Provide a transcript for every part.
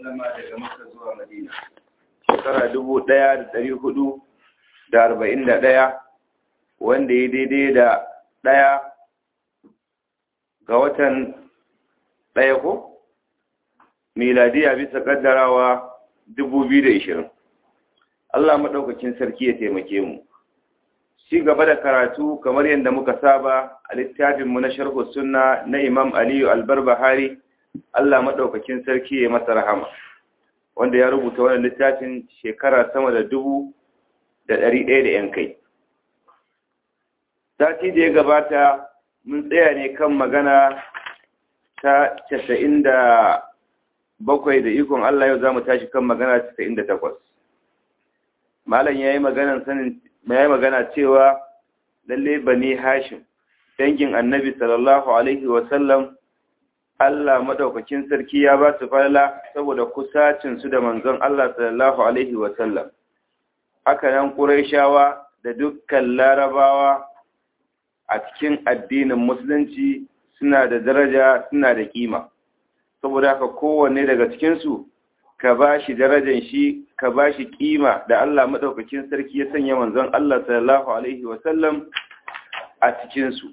sallama daga Makka zuwa Madina shekara dubu ɗaya da ɗari hudu da arba'in da ɗaya wanda ya daidai da ɗaya ga watan ɗaya ko miladiya bisa ƙaddarawa dubu biyu da ishirin Allah maɗaukakin sarki ya taimake mu ci gaba da karatu kamar yadda muka saba a littafinmu na sharhu sunna na imam aliyu albarbahari Allah maɗaukakin sarki ya masa rahama wanda ya rubuta wannan littafin shekara sama da dubu da ɗari ɗaya da ‘yan kai. Sati da ya gabata mun tsaya ne kan magana ta casa'in da bakwai da ikon Allah yau za mu tashi kan magana casa'in da takwas. Malam ya yi magana cewa lalle bane Hashim, dangin annabi sallallahu Alaihi wasallam Allah madaukakin sarki ya ba su falala saboda kusacin su da manzon Allah sallallahu alaihi wa sallam haka nan Qurayshawa da dukkan Larabawa a cikin addinin musulunci suna da daraja suna da kima saboda haka kowanne daga cikin su ka bashi darajar shi ka bashi kima da Allah madaukakin sarki ya sanya manzon Allah sallallahu alaihi wa sallam a cikin su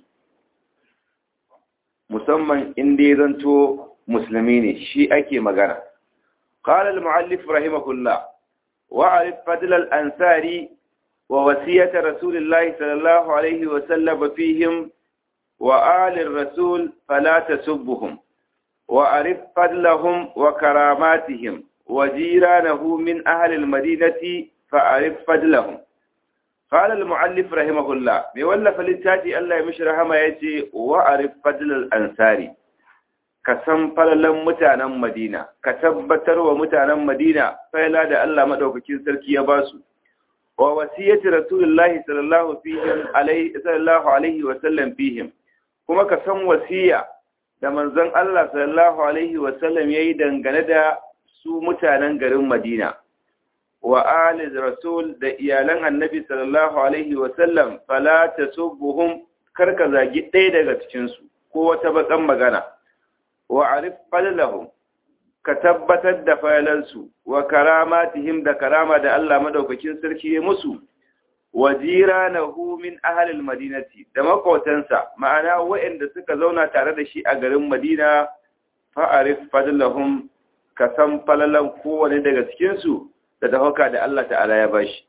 musamman inda ya zanto musulmi ne shi ake magana. قال المؤلف رحمه الله وعرف فضل الأنصار ووصية رسول الله صلى الله عليه وسلم فيهم وآل الرسول فلا تسبهم وعرف فضلهم وكراماتهم وجيرانه من أهل المدينة فعرف فضلهم قال المؤلف رحمه الله بيولف للتاتي الله يمشي رحمه يتي وعرف فضل الأنصاري كسم فللن متانا مدينة كتبتر ومتانا مدينة فإلا دا الله مدوككين سركي يباسو ووسية رسول الله صلى الله فيهم عليه صلى الله عليه وسلم فيهم كما كسم وسية da manzon Allah sallallahu alaihi wasallam yayi dangane da su mutanen garin Madina wa ali rasul da iyalan annabi sallallahu alaihi wasallam fala tasubbuhum karka zagi ɗaya daga cikin su ko wata bakan magana wa arif fadlahum ka tabbatar da fayalansu wa karamatihim da karama da Allah madaukakin sarki ya musu wa jiranahu min ahlil madinati da makotansa ma'ana waɗanda suka zauna tare da shi a garin Madina fa arif fadlahum ka san falalan kowane daga cikin su da dafaka da Allah ta'ala ya bashi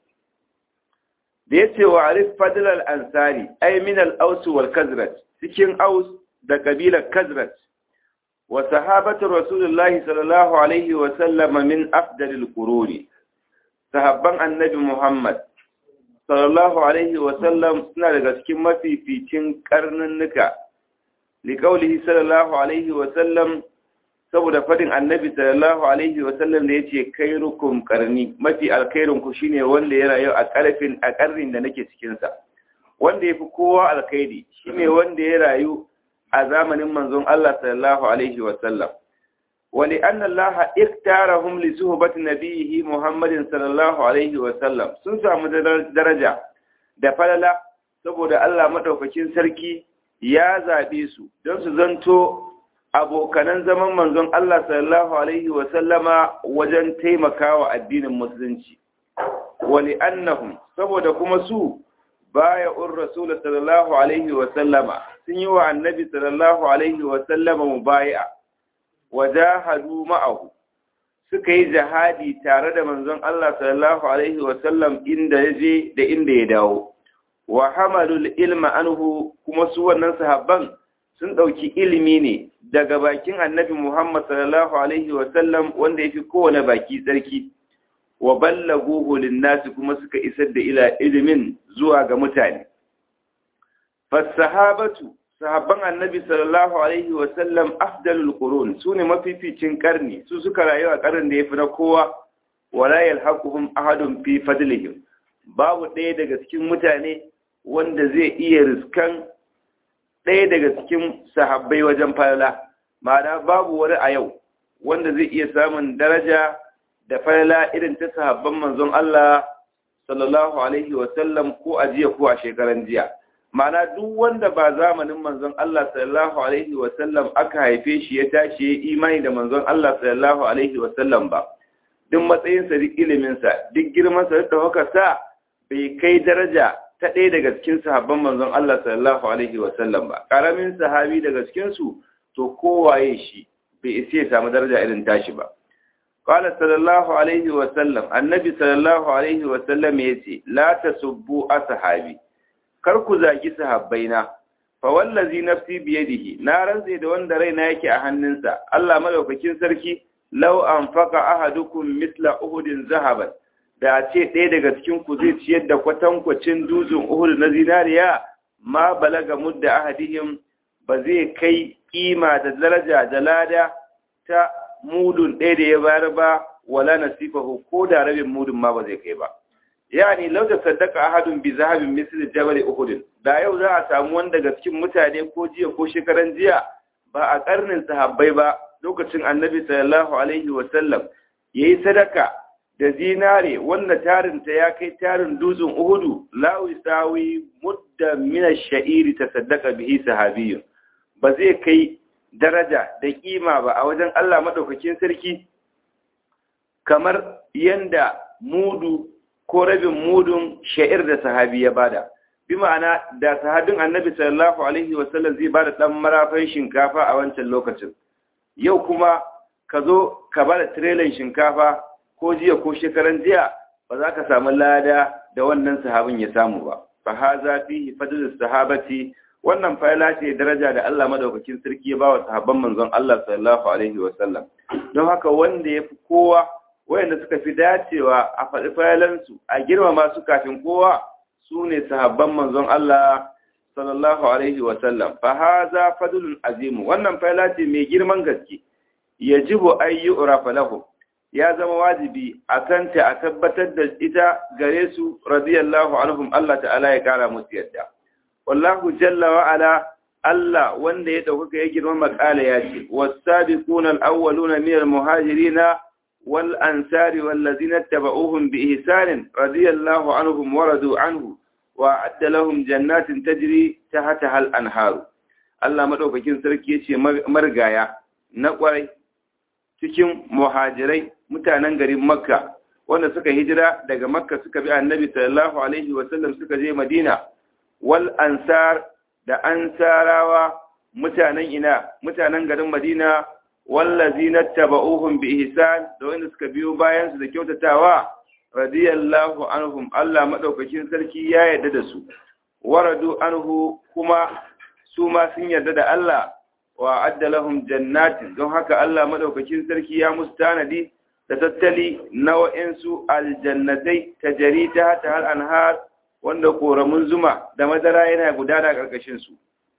da yace wa arif fadlal ansari ay min al-aws wal kazraj cikin aus da kabilar kazraj wa sahabatu rasulullahi sallallahu alaihi wa sallam min afdalil quruni sahabban annabi muhammad sallallahu alaihi wa sallam suna daga cikin mafificin karnunnuka liqaulihi sallallahu alaihi wa sallam saboda fadin annabi sallallahu alaihi wasallam da yace khairukum qarni mafi alkhairin ku shine wanda ya rayu a karfin a karnin da nake cikin sa wanda yafi kowa alkhairi shine wanda ya rayu a zamanin manzon Allah sallallahu alaihi wasallam wali anna Allah iktarahum li suhbati nabiyhi Muhammadin sallallahu alaihi wasallam sun samu daraja da falala saboda Allah madaukakin sarki ya zabe su don su zanto abokanan zaman manzon Allah sallallahu Alaihi wasallama wajen taimakawa addinin musulunci. Wali annahum saboda kuma su baya un Rasul sallallahu Alaihi wasallama sun yi wa annabi sallallahu Alaihi wasallama mu baya wa jahadu ma'ahu suka yi jihadi tare da manzon Allah sallallahu Alaihi wasallam inda ya je da inda ya dawo. Wa hamalul ilma anhu kuma su wannan sahabban sun ɗauki ilimi ne daga bakin annabi Muhammad sallallahu Alaihi wasallam wanda ya fi kowane baki tsarki, wa ballaguhu linnasi kuma suka isar da ila ilimin zuwa ga mutane. Fassahabatu, sahabban annabi sallallahu Alaihi wasallam afdalul qurun su ne mafificin karni, su suka rayu a karin da ya fi na kowa, wala yalhaquhum ahadun fi fadlihim. Babu ɗaya daga cikin mutane wanda zai iya riskan ɗaya daga cikin sahabbai wajen falala ma'ana babu wani a yau wanda zai iya samun daraja da falala irin ta sahabban manzon Allah sallallahu alaihi wasallam ko a jiya ko a shekaran jiya ma'ana duk wanda ba zamanin manzon Allah sallallahu alaihi wa sallam aka haife shi ya tashi ya imani da manzon Allah sallallahu alaihi wa sallam ba duk matsayinsa duk iliminsa duk girmansa duk ɗaukakarsa bai kai daraja ta ɗaya daga cikin sahabban manzon Allah sallallahu alaihi wa sallam ba ƙaramin sahabi daga cikinsu to kowaye shi bai isa ya samu daraja irin tashi ba qala sallallahu alaihi wa sallam annabi sallallahu alaihi wa sallam yace la tasubbu ashabi kar ku zagi sahabbaina fa wallazi nafsi biyadihi na rantse da wanda raina yake a hannunsa Allah madaukakin sarki law anfaqa ahadukum misla uhudin zahaban da ce ɗaya daga cikin ku zai ciyar da kwatankwacin dutsen uhud na zinariya ma balaga mudda ahadihim ba zai kai kima da daraja da lada ta mudun ɗaya da ya bayar ba wala nasifahu ko da rabin mudun ma ba zai kai ba yani lau da saddaka ahadun bi zahabin misli jabal uhud da yau za a samu wanda daga cikin mutane ko jiya ko shekaran jiya ba a karnin sahabbai ba lokacin annabi sallallahu alaihi wa sallam yayi sadaka da zinare wanda tarin ta ya kai tarin dutsen uhudu la wisawi mudda min ash-sha'iri tasaddaqa bihi sahabiyyun ba zai kai daraja da kima ba a wajen Allah madaukakin sarki kamar yanda mudu ko rabin mudun sha'ir da sahabi ya bada bi ma'ana da sahabin annabi sallallahu alaihi wasallam zai bada dan marafan shinkafa a wancan lokacin yau kuma ka zo ka bada tirelan shinkafa ko jiya ko shekaran jiya ba za ka samu lada da wannan sahabin ya samu ba fa haza fihi fadlus sahabati wannan fayla ce daraja da Allah madaukakin sarki ya bawa sahabban manzon Allah sallallahu alaihi wasallam don haka wanda ya fi kowa wayanda suka fi dacewa a faɗi fayalansu a girmama su kafin kowa su ne sahabban manzon Allah sallallahu alaihi wa sallam fa haza fadlun azimu wannan fayala ce mai girman gaske yajibu ay yu'rafa lahum ya zama wajibi a kanta a tabbatar da ita gare su radiyallahu anhum Allah ta'ala ya kara musu yadda wallahu jalla wa ala Allah wanda ya dauka ya girma makala ya ce was-sabiquna al-awwaluna min al-muhajirina والأنصار والذين اتبعوهم بإحسان رضي الله عنهم ورضوا عنه وأعد لهم جنات تجري تحتها الأنهار Allah madaukakin sarki yace margaya na kwarai cikin muhajirai mutanen garin Makka wanda suka hijira daga Makka suka bi Annabi sallallahu alaihi wa sallam suka je Madina wal ansar da ansarawa mutanen ina mutanen garin Madina wallazina taba'uhum bi ihsan da wanda suka biyo bayan su da kyautatawa radiyallahu anhum Allah madaukakin sarki ya yarda da su waradu anhu kuma su ma sun yarda da Allah wa adda lahum jannatin don haka Allah madaukakin sarki ya musu tanadi da tattali na wa'insu aljannatai tajari ta hata hal anhar wanda koramun zuma da madara yana gudana karkashin su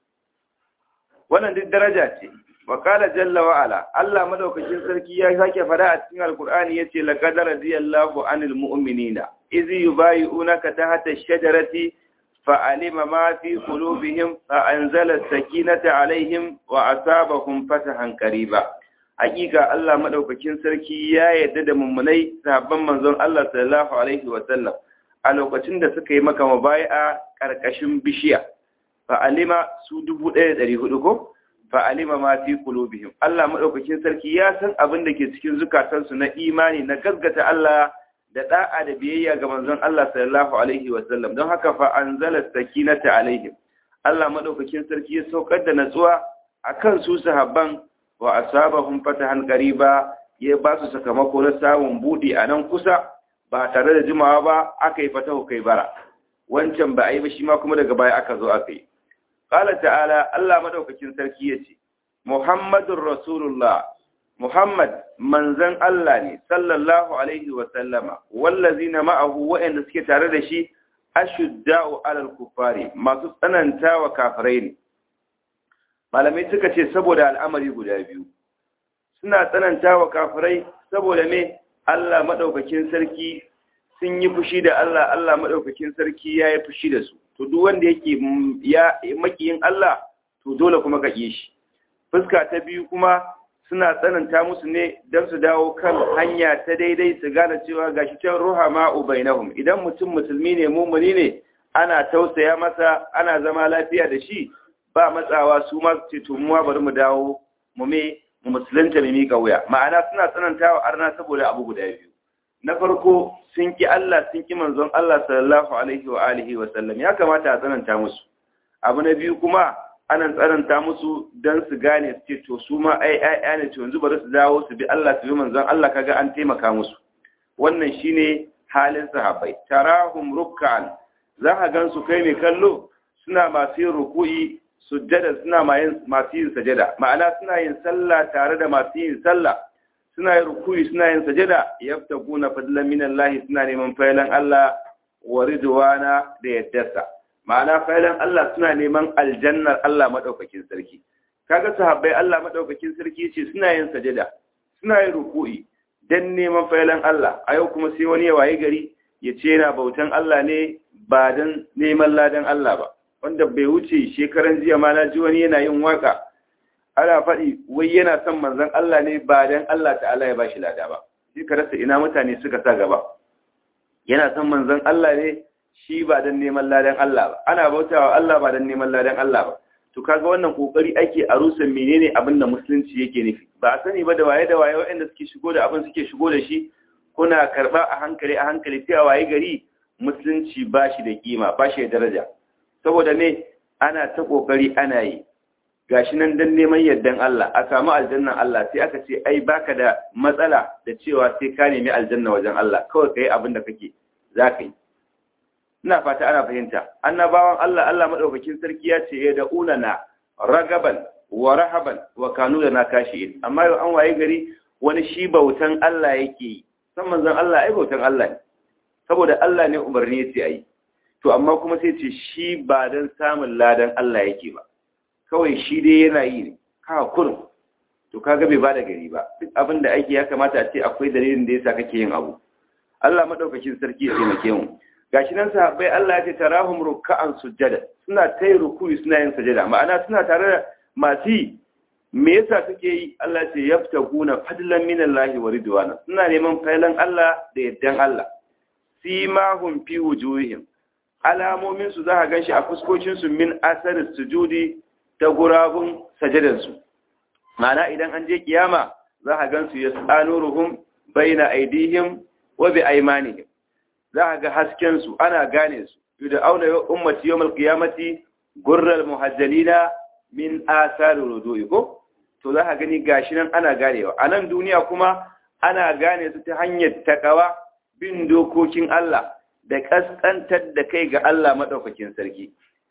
wannan duk daraja ce Wakala jalla wa'ala, Allah madaukakin sarki ya sake fada a cikin Alkur'ani ya ce, Laƙadar radiyallahu anil mu'minina, izi yi bayi unaka ta hata shajarati fa'alima ma fi kulubihim a an zala sakinata alaihim wa asabahum fatahan ba. Hakika Allah madaukakin sarki ya yarda da mummunai sahabban manzon Allah sallallahu alaihi wa sallam a lokacin da suka yi maka mabai'a ƙarƙashin bishiya. Fa'alima su dubu ɗaya da ɗari hudu ko? fa'alima ma fi qulubihim Allah madaukakin sarki ya san abin da ke cikin zukatansu na imani na gaskata Allah da da'a da biyayya ga manzon Allah sallallahu alaihi wa sallam don haka fa anzala sakinata alaihim Allah madaukakin sarki ya saukar da natsuwa akan su sahabban wa asabahum fatahan qariba ya ba su sakamako na samun budi a nan kusa ba tare da jimawa ba aka yi fatahu kai bara wancan ba a yi ba shi ma kuma daga baya aka zo aka yi Ƙala ta'ala Allah maɗaukakin sarki ya ce, Muhammadun Rasulullah, Muhammad manzan Allah ne, sallallahu Alaihi wasallama, wallazi na ma'ahu waɗanda suke tare da shi, ashudda'u alal kufari, masu tsananta wa kafirai ne. Malamai suka ce saboda al'amari guda biyu, suna tsananta wa kafirai saboda me Allah maɗaukakin sarki sun yi fushi da Allah, Allah maɗaukakin sarki ya yi fushi da su. to duk wanda yake ya makiyin Allah to dole kuma ka shi fuska ta biyu kuma suna tsananta musu ne don su dawo kan hanya ta daidai su gane cewa gashi can ruha ma ubainahum idan mutum musulmi ne mumuni ne ana tausaya masa ana zama lafiya da shi ba matsawa su ma ce to mu bari mu dawo mu me mu musulunta mu mika wuya ma'ana suna tsanantawa arna saboda abu guda biyu na farko sun ki Allah sun ki manzon Allah sallallahu alaihi wa alihi wa sallam ya kamata a tsananta musu abu na biyu kuma ana tsananta musu dan su gane su ce to su ma ai ai ne to yanzu bari su dawo su bi Allah su bi manzon Allah kaga an taimaka musu wannan shine halin sahabbai tarahum ruk'an za ka gan su kai mai kallo suna masu yin ruku'i sujjada suna masu yin sajada ma'ana suna yin sallah tare da masu yin sallah suna yin ruku'i suna yin sajada yaftaguna fadlan min Allah suna neman failan Allah wa ridwana da yaddarsa ma'ana failan Allah suna neman aljannar Allah madaukakin sarki kaga sahabbai Allah madaukakin sarki ce suna yin sajada suna yin ruku'i dan neman failan Allah a yau kuma sai wani ya waye gari ya ce yana bautan Allah ne ba dan neman ladan Allah ba wanda bai wuce shekaran jiya ma na ji wani yana yin waka ana faɗi wai yana son manzon Allah ne ba dan Allah ta'ala ya bashi lada ba sai ka rasa ina mutane suka sa gaba yana son manzon Allah ne shi ba dan neman ladan Allah ba ana bautawa Allah ba dan neman ladan Allah ba to kaga wannan kokari ake a rusa menene abin da musulunci yake nufi ba a sani ba da waye da waye waɗanda suke shigo da abin suke shigo da shi kuna karba a hankali a hankali sai a waye gari musulunci ba shi da kima ba shi da daraja saboda ne ana ta kokari ana yi gashi nan dan neman yardan Allah a samu aljannan Allah sai aka ce ai baka da matsala da cewa sai ka nemi aljanna wajen Allah kawai kai abin da kake zaka yi ina fata ana fahimta annabawan Allah Allah madaukakin sarki ya ce ya da'una na ragaban wa rahaban wa kanu da na kashi amma yau an waye gari wani shi bautan Allah yake yi san manzon Allah ai bautan Allah ne saboda Allah ne umarni yace ai to amma kuma sai ce shi ba dan samun ladan Allah yake ba kawai shi dai yana yi ne ka kurum to kaga bai bada gari ba duk abin da ake ya kamata a ce akwai dalilin da yasa kake yin abu Allah madaukakin sarki ya taimake mu gashi nan sahabbai Allah ya ce tarahum ruk'an sujjada suna tayi ruku'i suna yin sujada ma'ana suna tare da masu me yasa suke yi Allah ya ce yaftaguna fadlan min Allah wa ridwana suna neman failan Allah da yaddan Allah simahum fi wujuhihim alamomin su za ka ganshi a fuskokin su min asar sujudi ta gurabun sajadan su ma'ana idan an je kiyama za ka gansu yasanuruhum baina aidihim wa bi aymanihim za a ga haskensu ana gane su yi da auna yau ummati yau malkiyamati gurral muhajjalina min asari rudoyi ko to za a gani gashi nan ana ganewa a nan duniya kuma ana gane su ta hanyar takawa bin dokokin Allah da kaskantar da kai ga Allah maɗaukakin sarki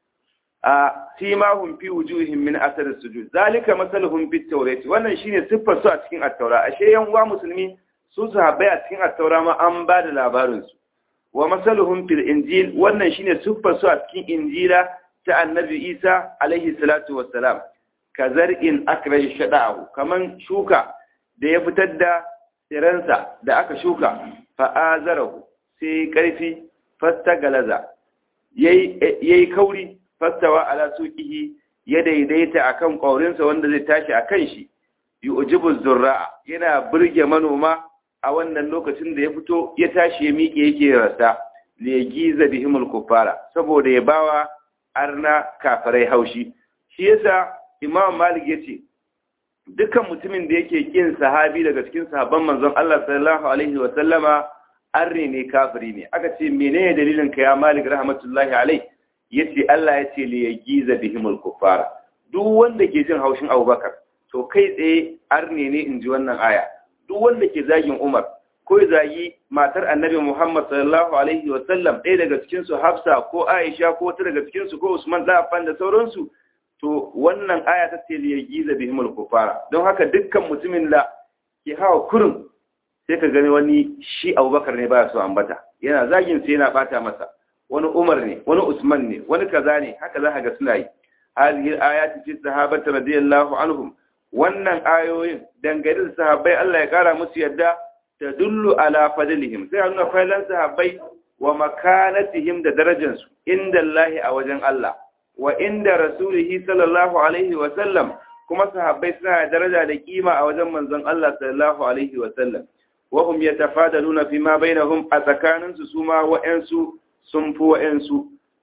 a simahum fi wujuhihim min asar sujud zalika masaluhum fit tawrat wannan shine siffar su a cikin at-taura ashe yan uwa musulmi su sahabbai a cikin at-taura ma an ba da labarin su wa masaluhum fil injil wannan shine siffar su a cikin injila ta annabi Isa alaihi salatu wassalam kazar'in akraj shada'u kaman shuka da ya fitar da tsiransa da aka shuka fa azarahu sai karfi fastagalaza yayi yayi kauri fastawa ala suqihi ya daidaita akan kaurinsa wanda zai tashi akan shi yu'jibu zurra'a yana burge manoma a wannan lokacin da ya fito ya tashi ya miƙe yake rasa da ya giza bihimul kuffara saboda ya bawa arna kafirai haushi shi yasa imam malik yace dukkan mutumin da yake kin sahabi daga cikin sahabban manzon Allah sallallahu alaihi wa sallama arne ne kafiri ne aka ce menene dalilin ka ya malik rahmatullahi alaihi yace Allah yace li yagiza bihimul kuffara duk wanda ke jin haushin Abubakar to kai tsaye arne ne inji wannan aya duk wanda ke zagin Umar ko zagi matar Annabi Muhammad sallallahu alaihi wa sallam ɗaya daga cikin su Hafsa ko Aisha ko wata daga cikin su ko Usman da Affan da sauransu to wannan aya ta ce ya giza bihimul kufara don haka dukkan mutumin da ke hawa kurum sai ka gani wani shi Abubakar ne baya so ambata yana zagin sai yana bata masa wani Umar ne wani Usman ne wani kaza ne haka za ka ga suna yi hadhihi ayati fi sahabati radiyallahu anhum wannan ayoyin dangane da sahabbai Allah ya kara musu yadda ta dullu ala fadlihim sai a nuna failan sahabbai wa makanatihim da darajansu inda Allah a wajen Allah wa inda rasulihi sallallahu alaihi wa sallam kuma sahabbai suna da daraja da kima a wajen manzon Allah sallallahu alaihi wa sallam wa hum yatafadaluna fi ma bainahum a tsakaninsu su ma wa'ansu sun fi wa'ansu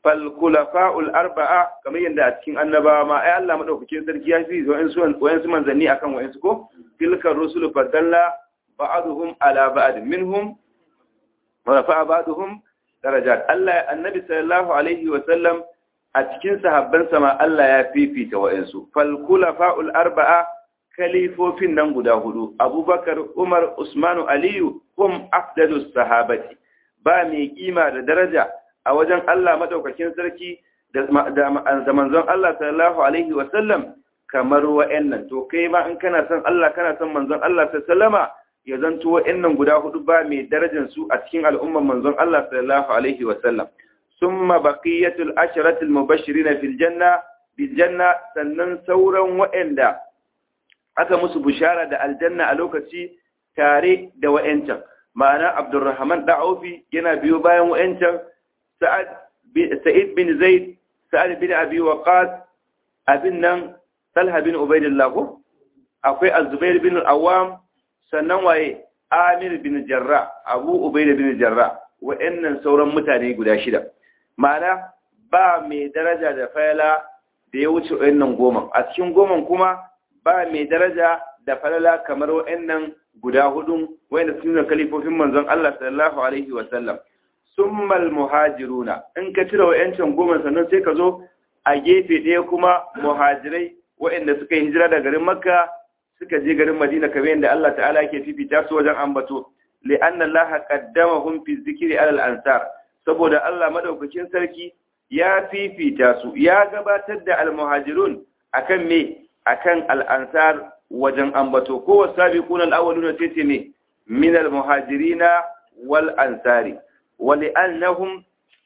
fal khulafa'ul arba'a kamar yadda a cikin annabawa ma ai Allah madaukakin sarki ya fi wayansu manzanni akan wayansu ko tilka rusulu fadalla ba'aduhum ala ba'd minhum wa rafa'a ba'duhum darajat Allah annabi sallallahu alaihi wa sallam a cikin sahabban sama Allah ya fifita wayansu fal khulafa'ul arba'a kalifofin nan guda hudu Abubakar Umar Usmanu Aliyu hum afdalus sahabati ba mai kima da daraja a wajen Allah madaukakin sarki da manzon Allah sallallahu alaihi wa sallam kamar wa'annan to kai ma in kana son Allah kana son manzon Allah sallama ya zanto wa'annan guda hudu ba mai darajar su a cikin al'umman manzon Allah sallallahu alaihi wa sallam summa baqiyatul asharatil mubashirin fil janna bil janna sannan sauran wa'anda aka musu bushara da aljanna a lokaci tare da wa'ancan ma'ana Abdurrahman da'aufi yana biyo bayan wa'ancan Sa'ad Sa'id bin Zaid Sa'ad bin Abi Waqqas abin nan Talha bin Ubaidillah ko akwai Az-Zubair bin Al-Awwam sannan waye Amir bin Jarra Abu Ubaida bin Jarra wa'annan sauran mutane guda shida ma'ana ba mai daraja da fayala da ya wuce wa'annan goma a cikin goman kuma ba mai daraja da falala kamar wa'annan guda hudun wa'anda sun yi kalifofin manzon Allah sallallahu alaihi wa sallam summal muhajiruna in ka cire wa'ancan goma sannan sai ka zo a gefe ɗaya kuma muhajirai wa'anda suka yi hijira da garin makka suka je garin madina kamar yadda Allah ta'ala yake fifita su wajen ambato li'anna Allah qaddamahum fi dhikri alal ansar saboda Allah madaukakin sarki ya fifita su ya gabatar da almuhajirun akan me akan al'ansar wajen ambato ko wasabiquna al-awwaluna tace ne min al-muhajirina wal ansari wali'annahum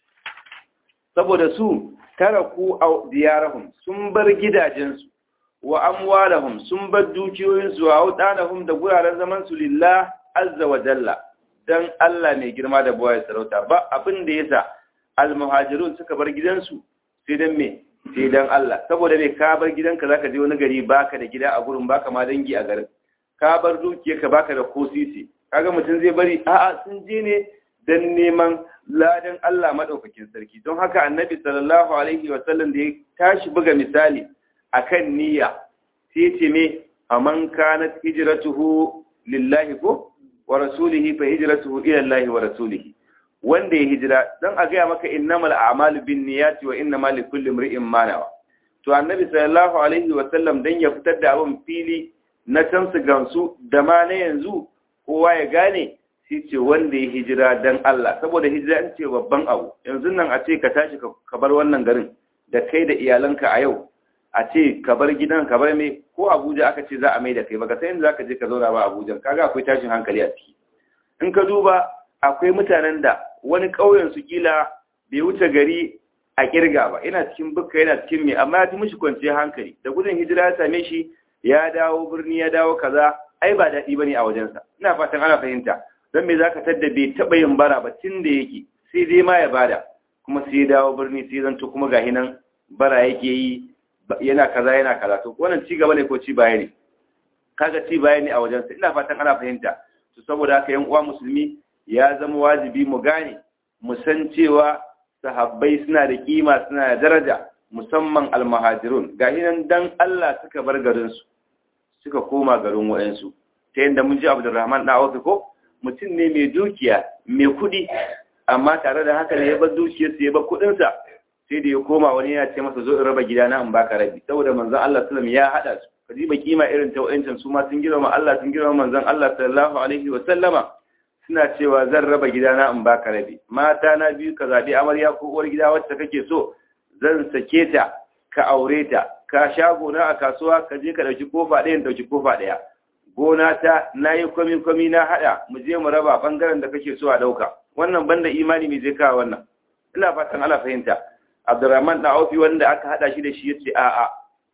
saboda su taraku diyarahum sun bar gidajensu wa amwalahum sun bar dukiyoyinsu wa audanahum da guraren zaman su lillah azza wa jalla dan Allah mai girma da buwaye sarauta ba abin da yasa almuhajirun suka bar gidansu sai dan me sai dan Allah saboda me ka bar gidanka zaka je wani gari baka da gida a gurin baka ma dangi a garin ka bar dukiyarka baka da ko sisi kaga mutum zai bari a'a sun je ne dan neman ladan Allah madaukakin sarki don haka annabi sallallahu alaihi wa sallam da ya tashi buga misali akan niyya sai ce me aman kanat hijratuhu lillahi ko wa rasulihi fa hijratuhu ila Allah wa rasulihi wanda ya hijira dan a gaya maka innamal a'malu binniyati wa innamal likulli imri'in ma nawa to annabi sallallahu alaihi wa sallam dan ya fitar da abin fili na tansu gansu da ma na yanzu kowa ya gane shi ce wanda ya hijira dan Allah saboda hijira an ce babban abu yanzu nan a ce ka tashi ka bar wannan garin da kai da iyalanka a yau a ce ka bar gidan ka bar me ko Abuja aka ce za a mai da kai baka san inda zaka je ka zauna ba Abuja kaga akwai tashin hankali a ciki in ka duba akwai mutanen da wani ƙauyen su kila bai wuce gari a kirga ba yana cikin bukka yana cikin me amma ya fi mishi kwanciyar hankali da gudun hijira ya same shi ya dawo birni ya dawo kaza ai ba daɗi bane a wajensa ina fatan ana fahimta don me zaka tadda bai taɓa yin bara ba tun da yake sai dai ma ya bada kuma sai ya dawo birni sai zanto kuma gahi nan bara yake yi yana kaza yana kaza to wannan ci gaba ne ko ci baya ne kaga ci baya ne a wajensa ina fatan ana fahimta to saboda haka yan uwa musulmi ya zama wajibi mu gane mu san cewa sahabbai suna da kima suna da daraja musamman almuhajirun gahi nan dan Allah suka bar garin su suka koma garin wayansu ta yanda mun ji Abdulrahman da Awfi ko mutum ne mai dukiya mai kudi amma tare da haka ne ya bar dukiyarsa ya bar kudinsa sai da ya koma wani ya ce masa zo in raba gidana in baka rabi saboda manzon Allah sallallahu ya hada su kaji ba kima irin ta wayancin su ma sun girma Allah sun girma manzon Allah sallallahu alaihi wa sallama suna cewa zan raba gidana in baka rabi mata na biyu ka zabi amarya ko uwar gida wacce kake so zan sake ta ka aure ta ka sha gona a kasuwa ka je ka dauki kofa ɗaya dauki kofa ɗaya gona ta nayi kwami kwami na hada mu je mu raba bangaren da kake so a dauka wannan banda imani mai zai kawo wannan ina fatan ala fahimta Abdurrahman da Aufi wanda aka hada shi da shi yace a'a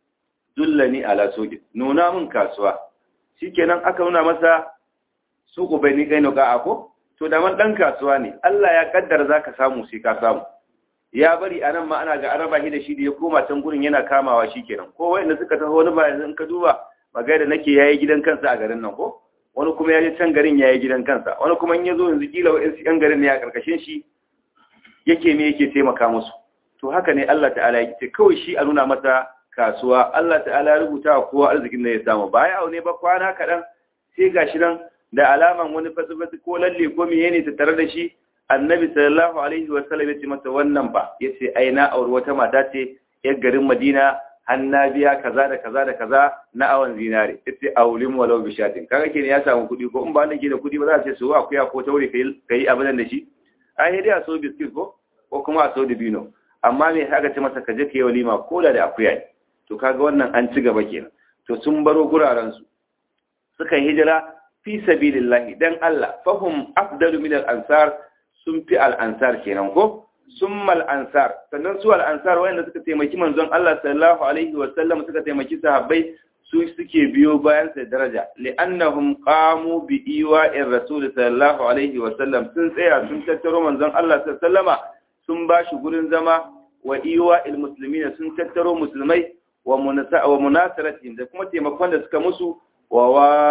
dullani ala soki nuna min kasuwa shikenan aka nuna masa suku bai ni kaino ga ako to da man dan kasuwa ne Allah ya kaddara zaka samu sai ka samu ya bari anan ma ana ga araba shi da shi da ya koma can gurin yana kamawa shikenan ko wanda suka taho wani ba yanzu in ka duba magai da nake yayi gidan kansa a garin nan ko wani kuma ya je can garin yayi gidan kansa wani kuma in yazo yanzu kila wa'in yan garin ne a karkashin shi yake me yake taimaka musu to haka ne Allah ta'ala ya ce kawai shi a nuna masa kasuwa Allah ta'ala ya rubuta wa kowa arzikin da ya samu ba ya aune ba kwana kaɗan sai gashi nan da alaman wani fasifasi ko lalle ko miye ne ta tare da shi annabi sallallahu alaihi wa sallam ya ce masa wannan ba ya ce ai na auri wata mata ce yar garin madina hanna biya kaza da kaza da kaza na awon zinare ya ce aulim walau bishatin kaga ke ne ya samu kuɗi ko in ba wanda ke da kuɗi ba za a ce su akuya ko taure ka yi abin da shi ai dai a so biskit ko ko kuma a so dibino amma me haka ce masa ka je ka yi walima ko da da akuya ne to kaga wannan an ci gaba kenan to sun baro guraren su suka hijira fi sabilillahi dan Allah fahum afdalu min al-ansar sun fi al-ansar kenan ko summal ansar sannan su al-ansar wanda suka taimaki manzon Allah sallallahu alaihi wa sallam suka taimaki sahabbai su suke biyo bayan sa daraja li'annahum qamu bi iwa'ir rasul sallallahu alaihi wa sallam sun tsaya sun tattaro manzon Allah sallallahu alaihi wa sallama sun bashi gurin zama wa iwa'il muslimina sun tattaro musulmai wa munasaratihim da kuma taimakon da suka musu wa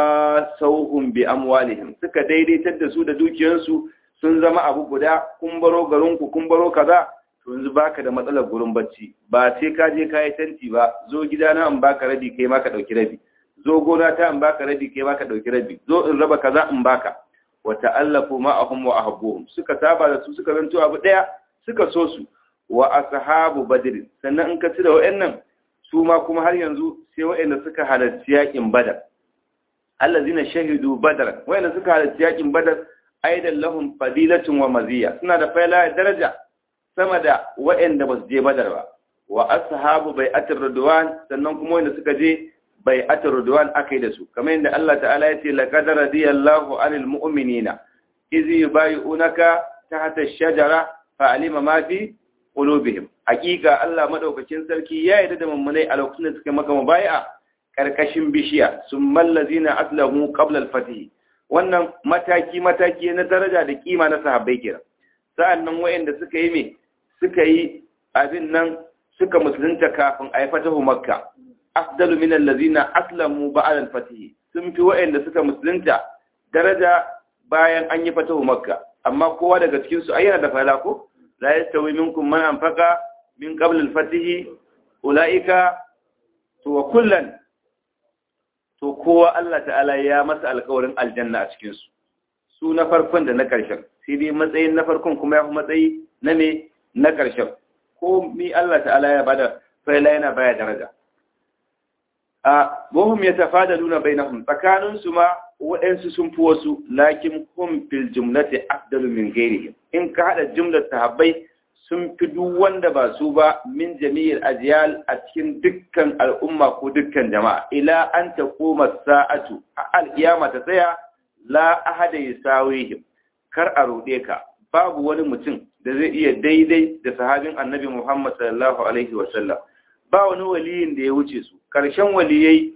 wasauhum bi amwalihim suka daidaitar da su da dukiyarsu sun zama abu guda kun baro garinku kun baro kaza to yanzu baka da matsalar gurin bacci ba sai ka je kayi tanti ba zo gidana in baka rabi kai ma ka dauki rabi zo gona ta in baka rabi kai ma ka dauki rabi zo in raba kaza in baka wa ta'allafu ma'ahum wa ahbuhum suka saba da su suka zanto abu daya suka so su wa ashabu badr sannan in ka ci da wayannan su ma kuma har yanzu sai wayanda suka halarci yakin badar allazina shahidu badar wayanda suka halarci yakin badar aidan lahum fadilatun wa maziya suna da faila daraja sama da wayanda ba su je badar ba wa ashabu bai'atir ridwan sannan kuma wayanda suka je bai'atir ridwan akai da su kamar yadda Allah ta'ala ya ce laqad radiyallahu 'anil mu'minina iz yubay'unaka tahta ash-shajara fa'alima ma fi qulubihim hakika Allah madaukakin sarki ya yarda da mummunai a lokacin da suka maka mubai'a karkashin bishiya summal ladina aslamu qabla al-fatih wannan mataki mataki na daraja da kima na sahabbai kira sa'annan wayanda suka yi me suka yi abin nan suka musulunta kafin a yi fatahu makka afdalu min allazina aslamu ba'da al-fatih sun fi wayanda suka musulunta daraja bayan an yi fatahu makka amma kowa daga cikin su ayyana da fala ko la yastawi minkum man anfaqa min qabl al-fatih ulaika to wa kullan to kowa Allah ta'ala ya masa alƙawarin aljanna a cikin su su na farkon da na ƙarshen sai dai matsayin na farkon kuma ya fi matsayi na me na ƙarshen ko mi Allah ta'ala ya bada fa'ila yana baya daraja a wahum yatafadaluna bainahum tsakanin su ma waɗansu sun fi wasu lakin hum fil jumlati afdalu min ghairihim in ka hada jumlar sahabbai sun fi duk wanda ba su ba min jami'il ajyal a cikin dukkan al'umma ko dukkan jama'a ila an taquma sa'atu al-qiyama ta tsaya la ahada yasawihim kar a rode ka babu wani mutum da zai iya daidai da sahabin annabi Muhammad sallallahu alaihi wa sallam ba wani waliyin da ya wuce su karshen waliyai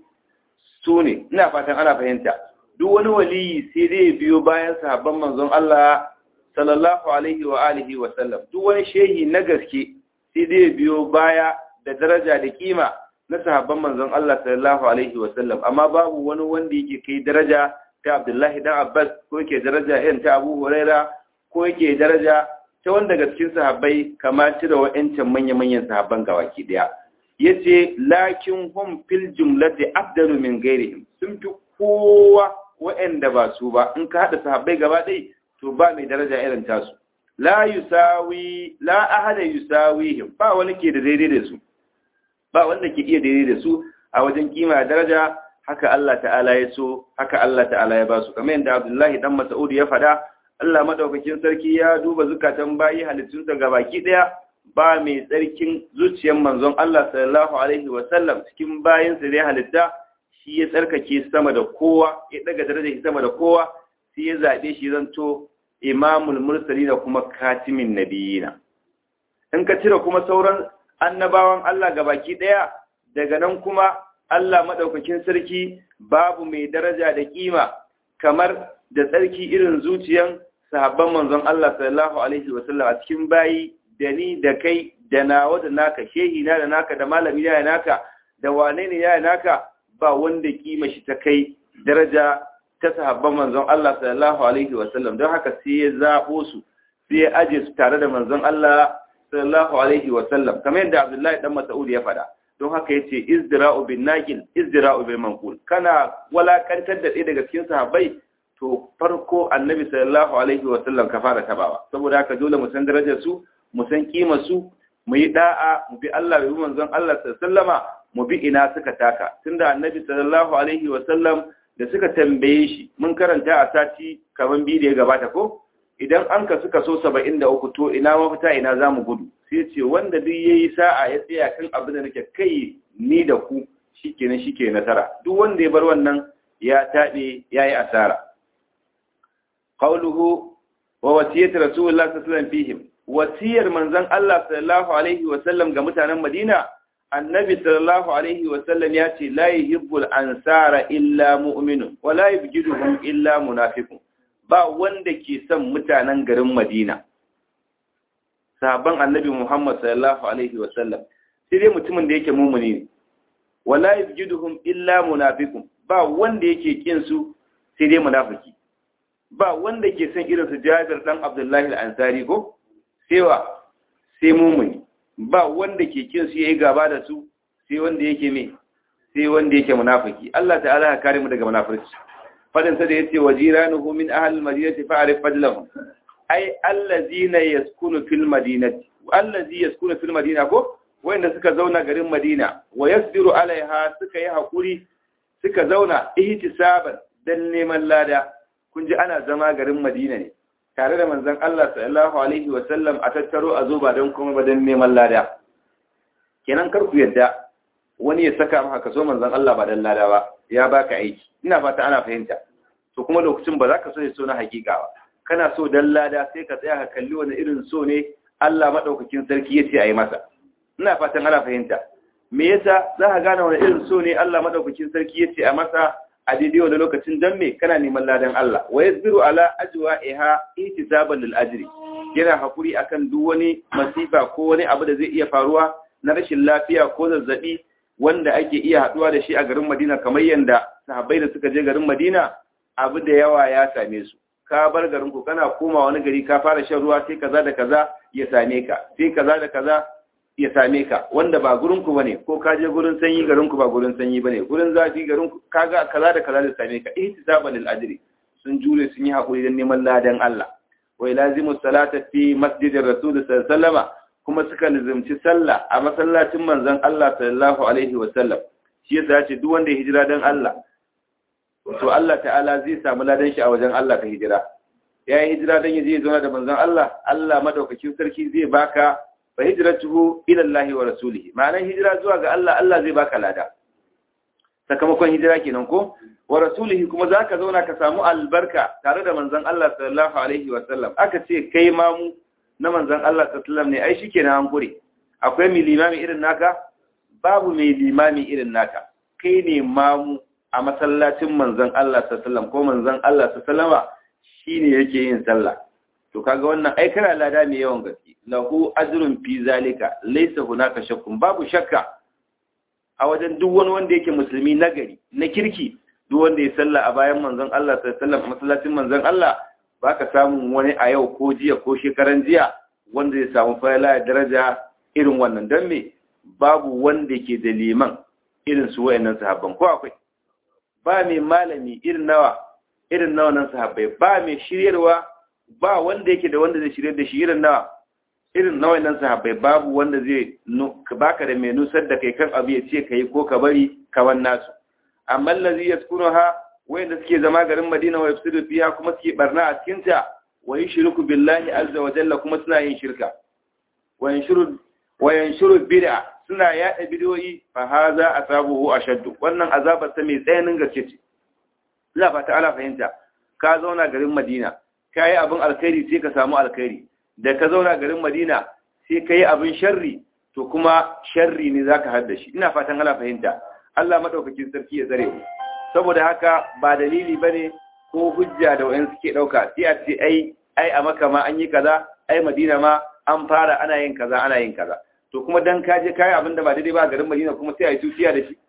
su ne ina fatan ana fahimta duk wani waliyi sai dai biyo bayan sahabban manzon Allah sallallahu alaihi wa alihi wa sallam duk wani shehi na gaske sai dai biyo baya da daraja da kima na sahabban manzon Allah sallallahu alaihi wa sallam amma babu wani wanda yake kai daraja ta Abdullahi dan Abbas ko yake daraja irin ta Abu Huraira ko yake daraja ta wanda daga cikin sahabbai kamar cire wa'ancan manya-manyan sahabban gawaki daya yace lakin hum fil jumlati afdalu min ghairihim sun fi kowa wa'anda ba su ba in ka hada sahabbai gaba ɗaya to ba mai daraja irin tasu la yusawi la ahada yusawihim ba wani ke da daidai da su ba wanda ke iya daidai da su a wajen kima daraja haka Allah ta'ala ya so haka Allah ta'ala ya ba su kamar yadda Abdullahi dan Mas'ud ya faɗa Allah madaukakin sarki ya duba zukatan bayi halittunsa gabaki daya ba mai tsarkin zuciyar manzon Allah sallallahu alaihi wa sallam cikin bayin sa da halitta shi ya tsarkake sama da kowa ya daga darajar shi sama da kowa sai ya zabe shi zanto imamul mursali da kuma katimin nabiyina in ka cire kuma sauran annabawan Allah gabaki daya daga nan kuma Allah madaukakin sarki babu mai daraja da kima kamar da tsarki irin zuciyan sahabban manzon Allah sallallahu alaihi wasallam a cikin bayi da ni da kai da nawa da naka shehi na da naka da malami na da naka da wane ne ya naka ba wanda kima shi ta kai daraja ta sahabban manzon Allah sallallahu alaihi wasallam don haka sai ya zabo su sai ya aje su tare da manzon Allah sallallahu alaihi wa sallam kamar yadda Abdullahi dan Mas'ud ya faɗa don haka yace izdira'u bin naqil izdira'u bil manqul kana walakantar da ɗaya daga cikin sahabbai to farko annabi sallallahu alaihi wa sallam ka fara tabawa saboda haka dole mu san darajar su mu san kimar su mu yi da'a mu bi Allah bi manzon Allah sallallahu mu bi ina suka taka tunda annabi sallallahu alaihi wa sallam da suka tambaye shi mun karanta a sati kaman biyu da ya gabata ko idan an ka suka so 73 to ina mafita ina zamu gudu sai ce wanda duk yayi sa'a ya tsaya kan abin da nake kai ni da ku shikenan shike nasara duk wanda ya bar wannan ya tabe yayi asara qawluhu wa wasiyat rasulullah sallallahu alaihi wasallam fihim wasiyar manzon Allah sallallahu alaihi wasallam ga mutanen Madina annabi sallallahu alaihi wasallam ya ce la yuhibbul ansara illa mu'minun wa la yubghiduhum illa munafiqun ba wanda ke son mutanen garin Madina sahabban annabi Muhammad sallallahu alaihi wasallam sai dai mutumin da yake mumuni ne wa la yubghiduhum illa munafiqun ba wanda yake kin su sai dai munafiki ba wanda ke son irin su Jabir dan Abdullahi al-Ansari ko sai wa sai mumuni ba wanda ke kin su yayi gaba da su sai wanda yake me sai wanda yake munafiki Allah ta'ala ya kare mu daga munafurci fadin sa da yace wajiranuhu min ahli al-madinati fa'rif fadlahum ay allazina yaskunu fil madinati allazi yaskunu fil madina ko wanda suka zauna garin Madina wa yasbiru alaiha suka yi hakuri suka zauna ihtisaban dan neman lada kun ji ana zama garin Madina ne tare da manzon Allah sallallahu alaihi wa sallam a tattaro a zo ba don kuma ba don neman lada kenan kar ku yadda wani ya saka maka kaso manzon Allah ba dan lada ba ya baka aiki ina fata ana fahimta to kuma lokacin ba za ka so ya so na hakika ba kana so dan lada sai ka tsaya ka kalli wani irin so ne Allah madaukakin sarki ya ce a yi masa ina fatan ana fahimta me yasa za ka gane wani irin so ne Allah madaukakin sarki ya ce a masa a daidai wani lokacin dan me kana neman ladan Allah wa yasbiru ala ajwa'iha ihtisaban lil ajri yana hakuri akan duk wani masifa ko wani abu da zai iya faruwa na rashin lafiya ko zazzabi wanda ake iya haduwa da shi a garin Madina kamar yanda sahabbai da suka je garin Madina abu da yawa ya same su ka bar garin ku kana koma wani gari ka fara shan ruwa sai kaza da kaza ya same ka sai kaza da kaza ya same ka wanda ba gurin ku bane ko ka je gurin sanyi garin ku ba gurin sanyi bane gurin zafi garin ku kaga kaza da kaza da same ka ihtisaban lil ajri sun jure sun yi hakuri dan neman ladan Allah wa lazimu salata fi masjidir rasul sallallahu alaihi kuma suka lazimci sallah a masallacin manzon Allah sallallahu alaihi wa sallam shi yasa ya ce duk wanda ya hijira dan Allah to Allah ta'ala zai samu ladan shi a wajen Allah ka hijira ya yi hijira dan yaje zauna da manzon Allah Allah madaukakin sarki zai baka fa hijratuhu ila Allah wa rasulihi ma'anar hijira zuwa ga Allah Allah zai baka lada sakamakon hijira kenan ko wa rasulihi kuma zaka zauna ka samu albarka tare da manzon Allah sallallahu alaihi wa sallam aka ce kai mamu na manzon Allah sallallahu alaihi wa sallam ne ai shikenan an gure akwai mai limami irin naka babu mai limami irin naka kai ne mamu a masallacin manzon Allah sallallahu alaihi wa sallam ko manzon Allah sallallahu alaihi wa shine yake yin sallah to kaga wannan ai kana lada mai yawan gaske lahu ajrun fi zalika laysa hunaka shakkun babu shakka a wajen duk wani wanda yake musulmi nagari na kirki duk wanda ya salla a bayan manzon Allah sallallahu alaihi wasallam masallacin manzon Allah baka samu wani a yau ko jiya ko shekaran jiya wanda ya samu fayla daraja irin wannan dan me babu wanda ke da liman irin su wayannan sahabban ko akwai ba mai malami irin nawa irin nawa nan sahabbai ba mai shiryarwa ba wanda yake da wanda zai shirye da shi irin nawa irin nawa nan sahabbai babu wanda zai baka da mai nusar da kai kan abu ya ce kai ko ka bari kawan nasu amma allazi yaskunuha wanda suke zama garin Madina wa yafsidu fiha kuma suke barna a cikin ta wa yushriku billahi azza wa jalla kuma suna yin shirka wa yanshuru wa yanshuru bid'a suna yada bidiyoyi fa haza asabuhu ashaddu wannan azabar ta mai tsayanin gaske ce Allah ba ta'ala fahimta ka zauna garin Madina ka yi abin alkhairi sai ka samu alkhairi da ka zauna garin Madina sai ka yi abin sharri to kuma sharri ne zaka hadda shi ina fatan ana fahimta Allah madaukakin sarki ya tsare mu saboda haka ba dalili bane ko hujja da wayan suke dauka sai a ce ai ai a Makka ma an yi kaza ai Madina ma an fara ana yin kaza ana yin kaza to kuma dan ka je kai abin da ba daidai ba garin Madina kuma sai ai tuciya da shi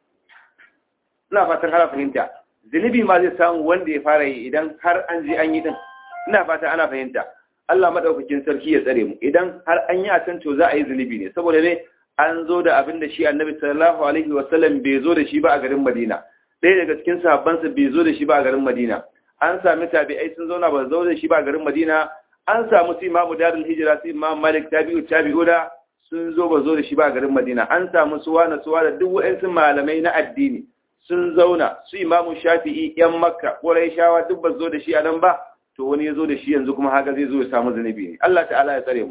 ina fatan ana fahimta zunubi ma zai samu wanda ya fara yi idan har an je an yi din ina fata ana fahimta Allah madaukakin sarki ya tsare mu idan har an yi a can to za a yi zunubi ne saboda ne an zo da abin da shi annabi sallallahu alaihi wasallam bai zo da shi ba a garin Madina ɗaya daga cikin sahabbansa bai zo da shi ba a garin Madina an sami tabi'ai sun zauna ba zo da shi ba a garin Madina an samu su imamu darul hijira su imam malik tabi'u tabi'una sun zo ba zo da shi ba a garin Madina an samu su wani su wani duk wa'ansu malamai na addini sun zauna su imamu shafi'i yan makka shawa duk ba zo da shi a nan ba to wani ya zo da shi yanzu kuma haka zai zo ya samu zunubi ne Allah ta'ala ya tsare mu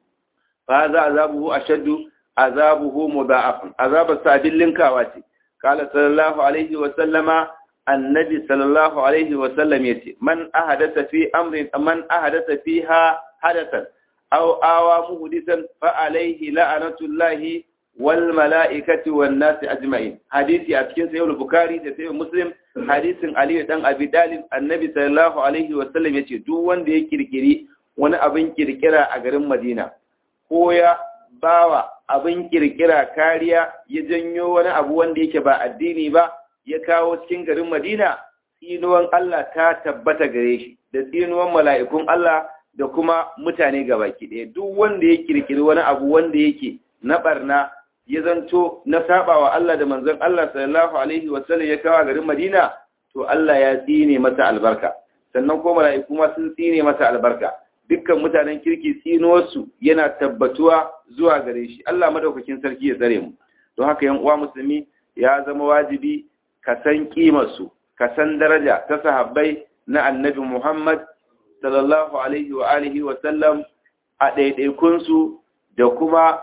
fa za azabuhu ashaddu azabuhu mudha'afun azabar sabin linkawa ce qala sallallahu alaihi wa sallama annabi sallallahu alaihi wa sallam yace man ahadatha fi amrin man ahadatha fiha hadathan aw awa muhdisan fa alaihi la'natullahi wal mala'ikati wan nasi ajma'in hadisi a cikin sahih bukhari da sahih muslim hadisin ali dan abi dalib annabi sallallahu alaihi wa sallam yace duk wanda ya kirkiri wani abin kirkira a garin madina ko ya bawa abin kirkira kariya ya janyo wani abu wanda yake ba addini ba ya kawo cikin garin madina tsinuwan Allah ta tabbata gare shi da tsinuwan mala'ikun Allah da kuma mutane gabaki ɗaya duk wanda ya kirkiri wani abu wanda yake na barna ya zanto na sabawa Allah da manzon Allah sallallahu alaihi wasallam ya kawo garin Madina to Allah ya tsine masa albarka sannan ko mala'iku ma sun tsine masa albarka dukkan mutanen kirki tsinuwarsu yana tabbatuwa zuwa gare shi Allah madaukakin sarki ya tsare mu don haka yan uwa musulmi ya zama wajibi ka san kimar su ka san daraja ta sahabbai na annabi Muhammad sallallahu alaihi wa alihi wa sallam a ɗaiɗaikun su da kuma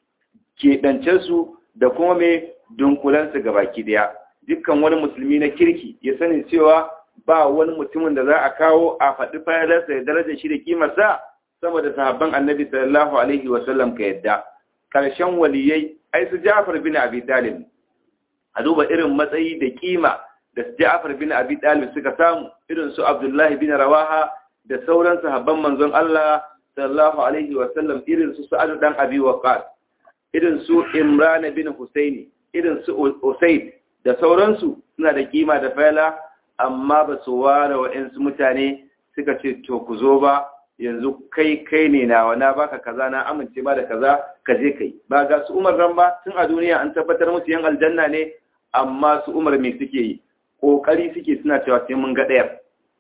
keɓancensu da kuma mai dunkulansu ga baki daya dukkan wani musulmi na kirki ya sani cewa ba wani mutumin da za a kawo a faɗi fayalarsa da darajar shi da kimarsa sama da sahabban annabi sallallahu alaihi wasallam ka yadda ƙarshen waliyai ai su ja'far bin abi talib a duba irin matsayi da kima da su ja'far bin abi talib suka samu irin su abdullahi bin rawaha da sauran sahabban manzon Allah sallallahu alaihi wasallam irin su sa'ad dan abi waqas irin su Imran bin Husaini irin su Usaid da sauransu suna da kima da fayala amma ba su ware wa'ansu mutane suka ce to ku zo ba yanzu kai kai ne nawa na baka kaza na amince ba da kaza ka je kai ba ga su Umar ran ba tun a duniya an tabbatar musu yan aljanna ne amma su Umar me suke yi kokari suke suna cewa sai mun ga ɗaya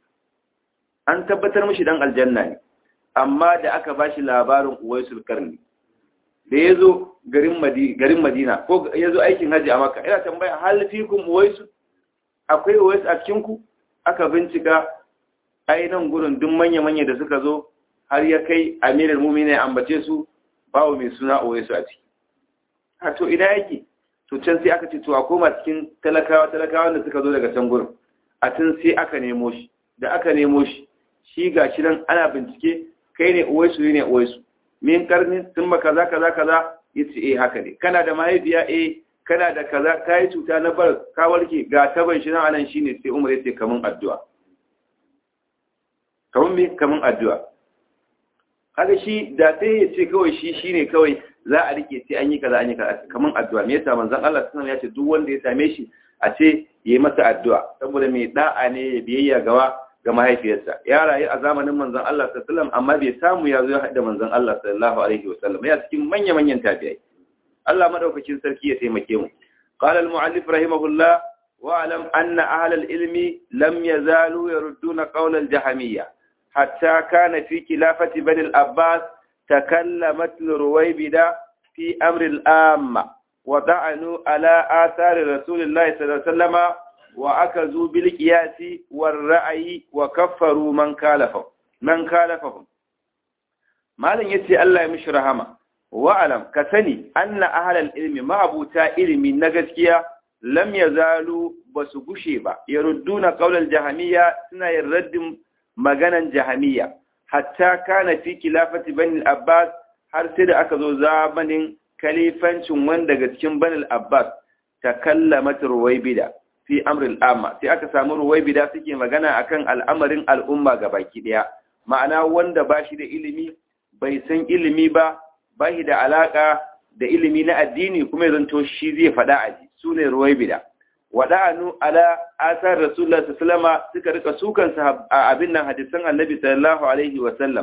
an tabbatar mishi dan aljanna ne amma da aka bashi labarin Uwaisul Karni da ya zo garin Madina ko ya zo aikin hajji a Makka ina tambaya hal fikum uwaisu akwai uwaisu a cikin ku aka bincika ai nan gurin duk manya-manya da suka zo har ya kai amirar mumina ya ambace su bawo mai suna uwaisu a ciki a to ina yake to can sai aka ce to a koma cikin talakawa talakawa da suka zo daga can gurin a tun sai aka nemo shi da aka nemo shi shi ga shi nan ana bincike kai ne uwaisu ne uwaisu min karni sun ba kaza kaza kaza yace eh haka ne kana da mahaifiya eh kana da kaza kai cuta na bar ka warke ga taban shi nan anan shine sai Umar yace kaman addu'a kaman me kaman addu'a kaga shi da sai yace kawai shi shine kawai za a rike sai an yi kaza an yi kaza kaman addu'a me yasa manzon Allah sallallahu alaihi wasallam yace duk wanda ya same shi a ce yayi masa addu'a saboda mai da'a ne ya biyayya gawa ga mahaifiyarsa ya rayu a zamanin manzon Allah sallallahu alaihi wasallam amma bai samu ya zo ya haɗa manzon Allah sallallahu alaihi wasallam ya cikin manya-manyan tabi'ai Allah madaukakin sarki ya taimake mu qala al-mu'allif rahimahullah wa alam anna ahla al-ilmi lam yazalu yarudduna qawla al-jahmiyya hatta kana fi khilafati bani al-abbas takallamat ruwaybida fi amri al-amma wa da'anu ala athari rasulillahi sallallahu alaihi wasallama وأكذوا بالقياس والرأي وكفروا من كالفهم من كالفهم ما لن يتي الله يمش رحمة وأعلم كسني أن أهل العلم ما أبوتا علمي نغسكيا لم يزالوا بسقشيبا يردون قول الجهمية سنة يرد مغانا جهمية حتى كان في خلافة بني الأباس har sai da aka zo zamanin kalifancin wanda daga cikin banil abbas ta kallama ruwaibida fi amril amma sai aka samu ruwaibida suke magana akan al'amarin al'umma baki daya ma'ana wanda ba shi da ilimi bai san ilimi ba ba shi da alaka da ilimi na addini kuma zanto shi zai faɗa a ji su ne ruwaibida waɗanu ala asar rasulullah sallama suka rika sukan a abin nan hadisan annabi sallallahu alaihi wa sallam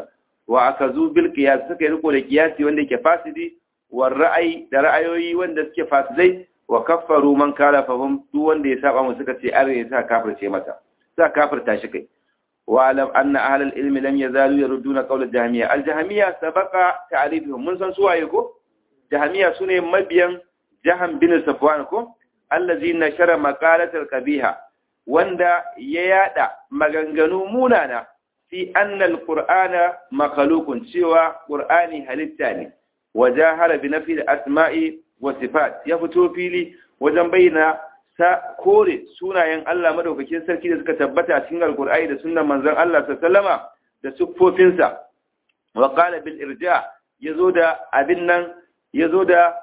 wa akazu bil qiyas suka yi riko da qiyasi wanda yake fasidi wa ra'ayi da ra'ayoyi wanda suke fasidai wa kaffaru man kalafahum duk wanda ya saba mu suka ce are ya sa kafirce masa sa kafirta shi kai wa alam anna ahlul ilmi lam yazalu yarudduna qawl al-jahmiyya al-jahmiyya sabaqa ta'rifuhum mun san su waye ko jahmiyya sune mabiyan jahan bin safwan ko allazi nashara maqalatal qabiha wanda ya yada maganganu munana fi anna al-qur'ana makhluqun cewa qur'ani halitta ne wajahara bi nafi al-asma'i wa sifat ya fito fili wajen bayyana sa kore sunayen Allah madaukakin sarki da suka tabbata a cikin alkur'ani da sunnan manzon Allah sallama da siffofinsa wa qala bil irja yazo da abin nan yazo da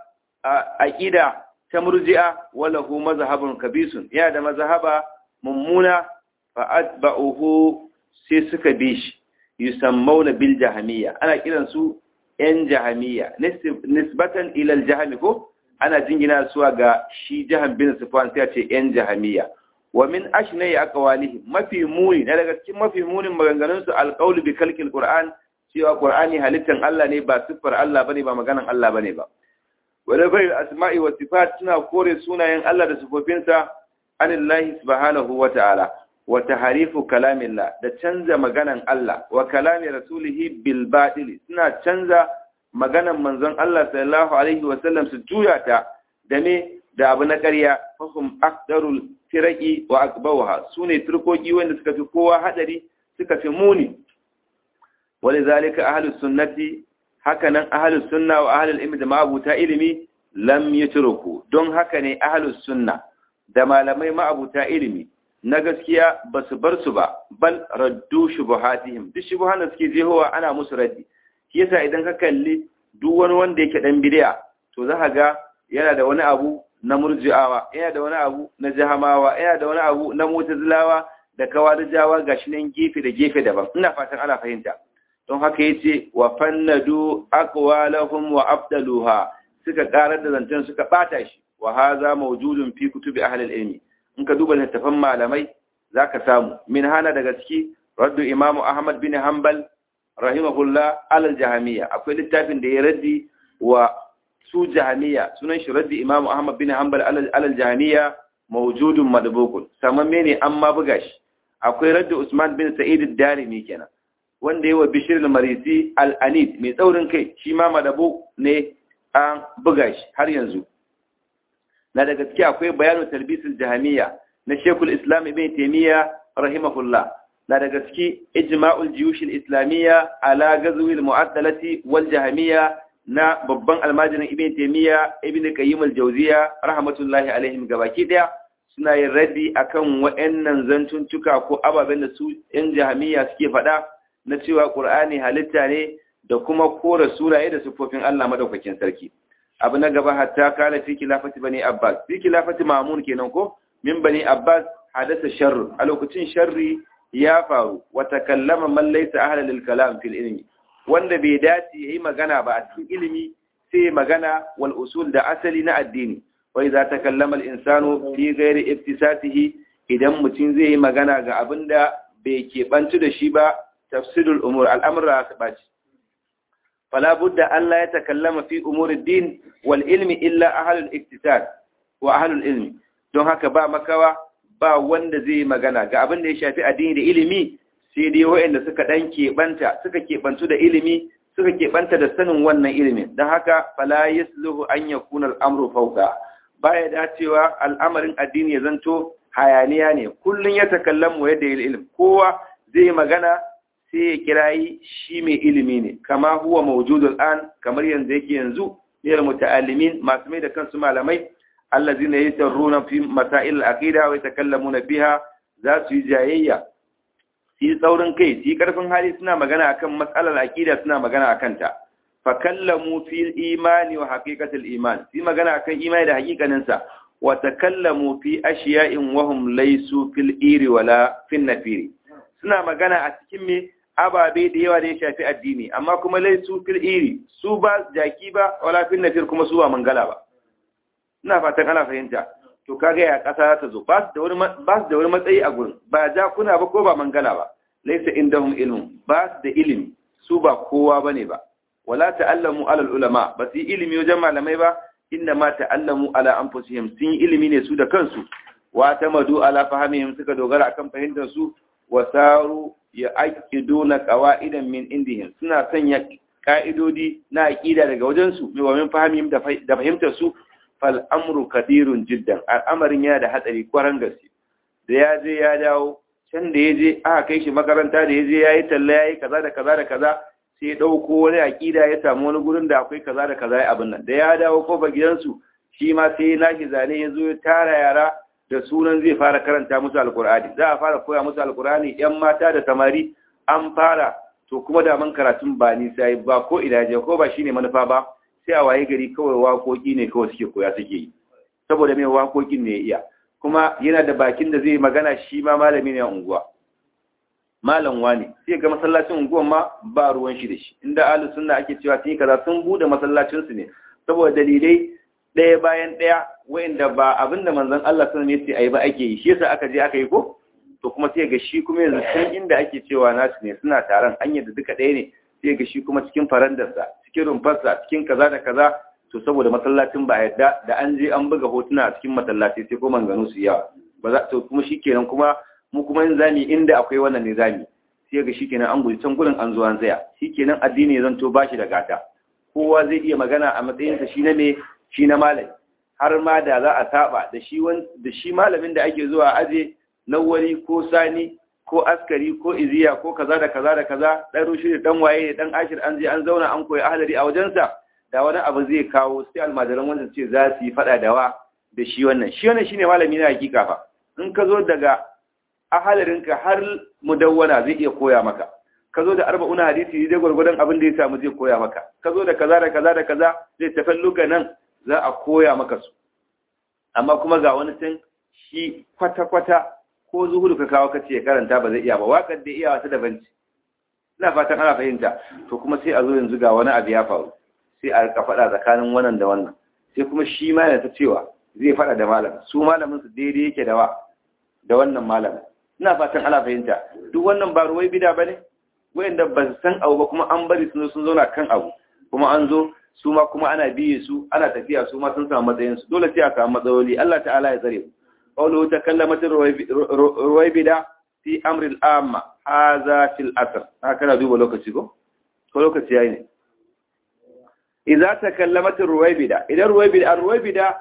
aqida ta murji'a wala hu mazhabun kabisun ya da mazhaba mummuna fa atba'uhu sai suka bi shi yusammuna bil jahmiyya ana kiran su yan jahmiyya nisbatan ila al jahmi ko ana jingina suwa ga shi jahan bin sufan sai ce yan jahamiya wa min ashnai aqwalihi mafi muni na daga cikin mafi munin maganganun su alqaul bi khalqil qur'an cewa qur'ani halittan Allah ne ba siffar Allah bane ba maganan Allah bane ba wa bai asma'i wa sifat suna kore sunayen Allah da sifofinsa anillahi subhanahu wa ta'ala wa tahrifu kalamillah da canza maganan Allah wa kalami rasulihi bil batil suna canza maganan manzon Allah sallallahu alaihi wasallam su juya ta da me da abu na ƙarya fahum aqdarul firaqi wa akbawaha sune turkoki wanda suka fi kowa hadari suka fi muni walizalika ahlus sunnati hakanan ahlus sunna wa ahlul ilmi da ma'abuta ilimi lam yutruku don haka ne ahlus sunna da malamai ma'abuta ilimi na gaskiya basu bar su ba bal raddu shubuhatihim duk shubuhan da suke jehowa ana musu raddi shi yasa idan ka kalli duk wani wanda yake dan bid'a to za ka ga yana da wani abu na murji'awa yana da wani abu na jahamawa yana da wani abu na mutazilawa da kawarijawa gashi nan gefe da gefe daban ina fatan ana fahimta don haka yace wa fannadu aqwalahum wa afdaluha suka karar da zancen suka bata shi wa hadha mawjudun fi kutubi ahli al-ilmi in ka duba littafan malamai zaka samu min hana daga ciki raddu imamu ahmad bin hanbal rahimahullah alal jahamiya akwai littafin da ya raddi wa su jahamiya sunan shi raddi imam ahmad bin hanbal alal jahamiya mawjudun madbukun samamme ne an ma buga shi akwai raddi usman bin sa'id ad-darimi kenan wanda yawa bishir al-marisi al-anid mai tsaurin kai shi ma madabu ne an buga shi har yanzu na daga gaske akwai bayanu talbisul jahamiya na shekul islam ibn taymiya rahimahullah na da gaske ijma'ul jiyush al-islamiyya ala ghazwi al-mu'addalati wal jahmiyya na babban almajirin ibn taymiya ibn qayyim al-jawziyya rahmatullahi alaihim gabaki daya suna yin raddi akan wayannan zantuntuka ko ababen da su yan jahmiyya suke faɗa na cewa qur'ani halitta ne da kuma kora suraye da sifofin Allah madaukakin sarki abu na gaba hatta kana fi khilafati bani abbas fi khilafati ma'mun kenan ko min bani abbas hadasa sharr a lokacin sharri ya faru wata kallama man laysa ahla lil kalam fil ilmi wanda bai dace yayi magana ba a cikin ilimi sai magana wal usul da asali na addini wa idza takallama al insanu fi ghairi iftisatihi idan mutum zai yi magana ga abinda bai keɓantu da shi ba tafsirul umur al'amura su baci fala budda an la yatakallama fi umuri din wal ilmi illa ahlul iftisad wa ahlul ilmi don haka ba makawa ba wanda zai magana ga abin da ya shafi addini da ilimi sai dai waɗanda suka dan keɓanta suka keɓantu da ilimi suka keɓanta da sanin wannan ilimin don haka fala yasluhu an yakuna al'amru fawqa baya dacewa al'amarin addini ya zanto hayaniya ne kullun ya takallamu yadda ilm kowa zai magana sai ya kirayi shi mai ilimi ne kama huwa mawjudul an kamar yanzu yake yanzu ne muta'allimin masu mai da kansu malamai allazina yasarruna fi masail al-aqida wa yatakallamuna biha za su yi jayayya su yi tsaurin kai su yi karfin hali suna magana akan matsalar aqida suna magana akan ta fa kallamu fil imani wa haqiqatil iman su magana akan imani da haƙiƙanin sa wa takallamu fi ashiya'in wa hum laysu fil iri wala fin nafiri suna magana a cikin me ababe da yawa da ya shafi addini amma kuma laysu fil iri su ba jaki ba wala fin nafir kuma su ba mangala ba ina fatan ana fahimta to kaga ya kasa ta zo ba su da wani ba su da wani matsayi a gurin ba ja kuna ba ko ba mangala ba laysa indahum ilmun ba su da ilimi su ba kowa bane ba wala ta'allamu ala ulama ba su yi ilimi wajen malamai ba inna ma ta'allamu ala anfusihim sun yi ilimi ne su da kansu wa tamadu ala fahimihim suka dogara akan fahimtar su wa saru ya aqiduna qawaidan min indihim suna sanya ka'idodi na aqida daga wajen su mai wamin fahimihim da fahimtar su fal amru kadirun jiddan al'amarin yana da hatsari kwaran gaske da ya je ya dawo can da ya je aka kai shi makaranta da ya je ya yi talla ya yi kaza da kaza da kaza sai ya ɗauko wani aƙida ya samu wani gurin da akwai kaza da kaza ya abin nan da ya dawo kofar gidansu shi ma sai ya nashi zane ya zo ya tara yara da sunan zai fara karanta musu alkur'ani za a fara koya musu alkur'ani yan mata da samari an fara to kuma da man karatun ba nisa ba ko ina je ko ba shine manufa ba sai a waye gari kawai waƙoƙi ne kawai suke koya suke yi saboda mai waƙoƙin ne ya iya kuma yana da bakin da zai magana shi ma malami ne a unguwa malam wani sai ga masallacin unguwan ma ba ruwan shi da shi inda ahlus sunna ake cewa sun yi kaza sun bude masallacin su ne saboda dalilai ɗaya bayan ɗaya wa'inda ba abinda manzon Allah sun ne sai ayi ba ake yi shi yasa aka je aka yi ko to kuma sai ga shi kuma yanzu can inda ake cewa nasu ne suna taron hanyar da duka ɗaya ne sai ga shi kuma cikin farandarsa cikin rumfarsa cikin kaza da kaza to saboda masallacin ba yadda da an je an buga hotuna a cikin masallaci sai kuma ganu su yawa ba za to kuma shikenan kuma mu kuma yin zami inda akwai wannan ne zami sai ga shikenan an guji can gurin an zo an tsaya shikenan addini ya zanto bashi da gata kowa zai iya magana a matsayin sa shi na me shi na malami har ma da za a saba da shi da shi malamin da ake zuwa aje nawari ko sani ko askari ko iziya ko kaza da kaza da kaza dan rushi da dan waye dan ashir an je an zauna an koyi ahlari a wajensa da wani abu zai kawo sai almajiran wanda ce za su yi fada da wa da shi wannan shi wannan shine malami na hakika fa in ka zo daga ahalarinka har mudawwana zai iya koya maka ka zo da arba'una hadisi dai gwargwadon abin da ya samu zai koya maka ka zo da kaza da kaza da kaza zai tafalluka nan za a koya maka su amma kuma ga wani tun shi kwata-kwata ko zuhudu ka kawo kace ya karanta ba zai iya ba waƙar da iya wata daban ce ina fatan ana fahimta to kuma sai a zo yanzu ga wani abu ya faru sai a rika faɗa tsakanin wannan da wannan sai kuma shi ma yana ta cewa zai faɗa da malam su malamin su daidai yake da wa da wannan malamin ina fatan ana fahimta duk wannan ba ruwai bida bane wayanda ba su san abu ba kuma an bari sun sun zauna kan abu kuma an zo su ma kuma ana biye su ana tafiya su ma sun samu matsayin su dole sai a samu matsaloli Allah ta'ala ya tsare mu qawluhu takallamat ruwai bida fi amri al-amma hadha fil asr haka na duba lokaci ko ko lokaci yayi ne idza takallamat ruwaybida idan ruwaybida ruwaybida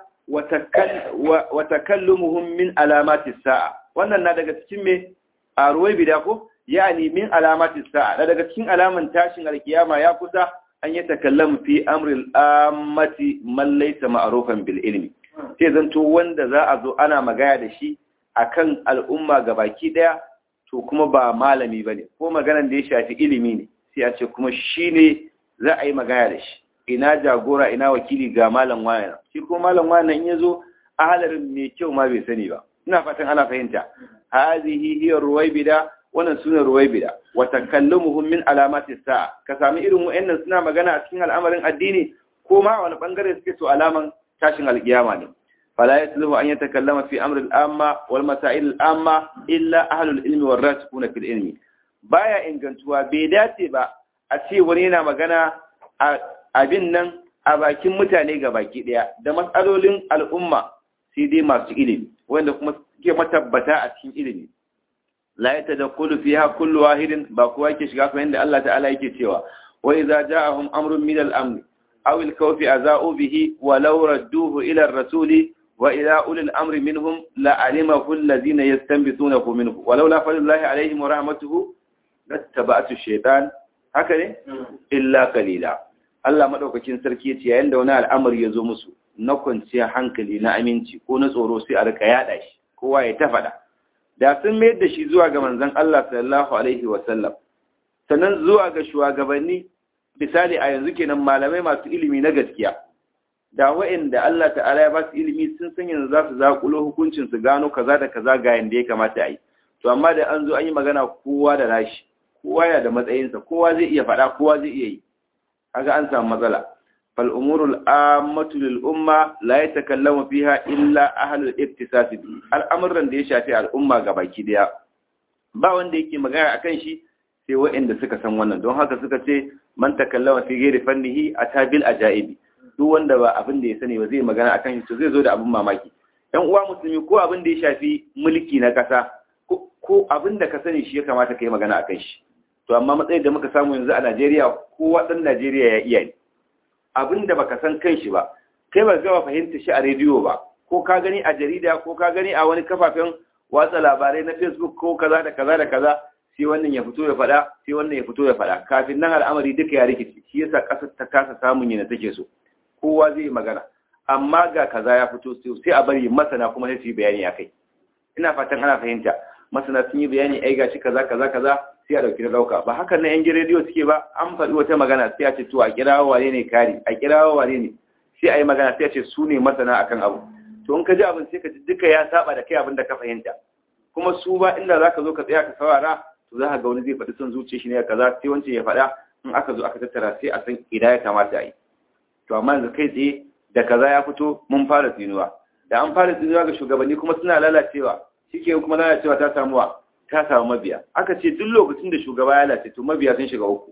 wa takallumuhum min alamati sa'a wannan na daga cikin me a ruwaybida ko yani min alamati sa'a daga cikin alaman tashin alkiyama ya kusa an yi takallamu fi amri al-ammati man laysa ma'rufan bil ilmi sai zanto wanda za a zo ana magana da shi akan al'umma gabaki daya to kuma ba malami bane ko maganan da ya shafi ilimi ne sai a ce kuma shine za a yi magana da shi ina jagora ina wakili ga malam wani shi ko malam wani in yazo ahalarin mai kyau ma bai sani ba ina fatan ana fahimta hazihi hiya ruwaybida wannan sune ruwaybida wa takallumuhum min alamati sa'a ka sami irin wayannan suna magana a cikin al'amarin addini ko ma wani bangare suke to alaman tashin alkiyama ne fala yasluhu an yatakallama fi amri al-amma wal masail al-amma illa ahlul ilmi war rasikuna fil ilmi baya ingantuwa bai dace ba a ce wani yana magana a abin nan a bakin mutane ga baki daya da matsalolin al'umma sai dai masu ilimi wanda kuma suke matabbata a cikin ilimi la ya tadakkulu fiha kullu wahidin ba kowa yake shiga kamar yadda Allah ta'ala yake cewa wa idza ja'ahum amrun min al-amr aw al-khawfi aza'u bihi wa law radduhu ila ar-rasuli wa ila ulil amri minhum la alimahu alladhina yastanbitunahu minhu wa law la fadlullahi alayhim wa rahmatuhu lattaba'tu ash-shaytan haka ne illa qalila Allah maɗaukakin sarki ya ce yayin da wani al'amari ya zo musu na kwanciya hankali na aminci ko na tsoro sai a rika yaɗa shi kowa ya ta faɗa da sun mayar da shi zuwa ga manzon Allah sallallahu alaihi wa sallam sannan zuwa ga shugabanni misali a yanzu kenan malamai masu ilimi na gaskiya da wa'anda Allah ta'ala ya ba su ilimi sun san yanzu za su zakulo hukuncin su gano kaza da kaza ga yanda ya kamata a yi to amma da an zo an yi magana kowa da nashi kowa yana da matsayinsa kowa zai iya faɗa kowa zai iya yi kaga an samu matsala fal umurul ammatu lil umma la yatakallamu fiha illa ahlul iktisas al'amuran da ya shafi al'umma gabaki daya ba wanda yake magana akan shi sai waɗanda suka san wannan don haka suka ce man takallama fi ghairi fannihi atabil ajaibi duk wanda ba abin da ya sani ba zai magana akan shi to zai zo da abin mamaki ɗan uwa musulmi ko abin da ya shafi mulki na ƙasa ko abin da ka sani shi ya kamata ka yi magana akan shi to amma matsayin da muka samu yanzu a Najeriya kowa ɗan Najeriya ya iya ne abin da baka san kan shi ba kai ba gaba fahimta shi a rediyo ba ko ka gani a jarida ko ka gani a wani kafafen watsa labarai na Facebook ko kaza da kaza da kaza sai wannan ya fito ya faɗa sai wannan ya fito ya faɗa kafin nan al'amari duka ya rikici shi yasa ƙasar ta kasa samun yana take so kowa zai yi magana amma ga kaza ya fito sai a bari masana kuma sai su yi bayani akai ina fatan ana fahimta masana sun yi bayani ai gashi kaza kaza kaza sai a dauki dauka ba hakan na yan rediyo suke ba an faɗi wata magana sai a ce to a kirawo wane ne kari a kirawo wane ne sai a yi magana sai a ce su ne masana akan abu to in ka ji abin sai ka ji duka ya saba da kai abin da ka fahimta kuma su ba inda za ka zo ka tsaya ka saurara to za ka ga wani zai faɗi son zuciya shi ne kaza sai wancan ya faɗa in aka zo aka tattara sai a san ina ya kamata a yi to amma yanzu kai tsaye da kaza ya fito mun fara tsinuwa da an fara tsinuwa ga shugabanni kuma suna lalacewa shike kuma lalacewa ta samuwa ta samu mabiya aka ce duk lokacin da shugaba ya lalace to mabiya sun shiga uku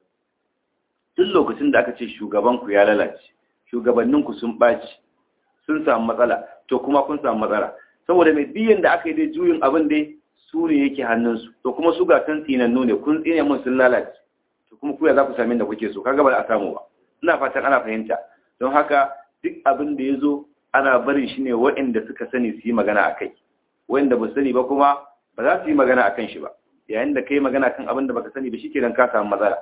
duk lokacin da aka ce shugabanku ya lalace shugabanninku sun ɓaci sun samu matsala to kuma kun samu matsala saboda mai biyan da aka yi dai juyin abin dai su ne yake hannunsu to kuma su ga san tsinannu ne kun tsine mun sun lalace to kuma kuya za ku sami da kuke so kaga ba a samu ba ina fatan ana fahimta don haka duk abin da ya zo ana barin shi ne waɗanda suka sani su yi magana a kai waɗanda ba sani ba kuma ba za su yi magana a kan shi ba yayin da ka yi magana kan abin da baka sani ba shi ke ka samu matsala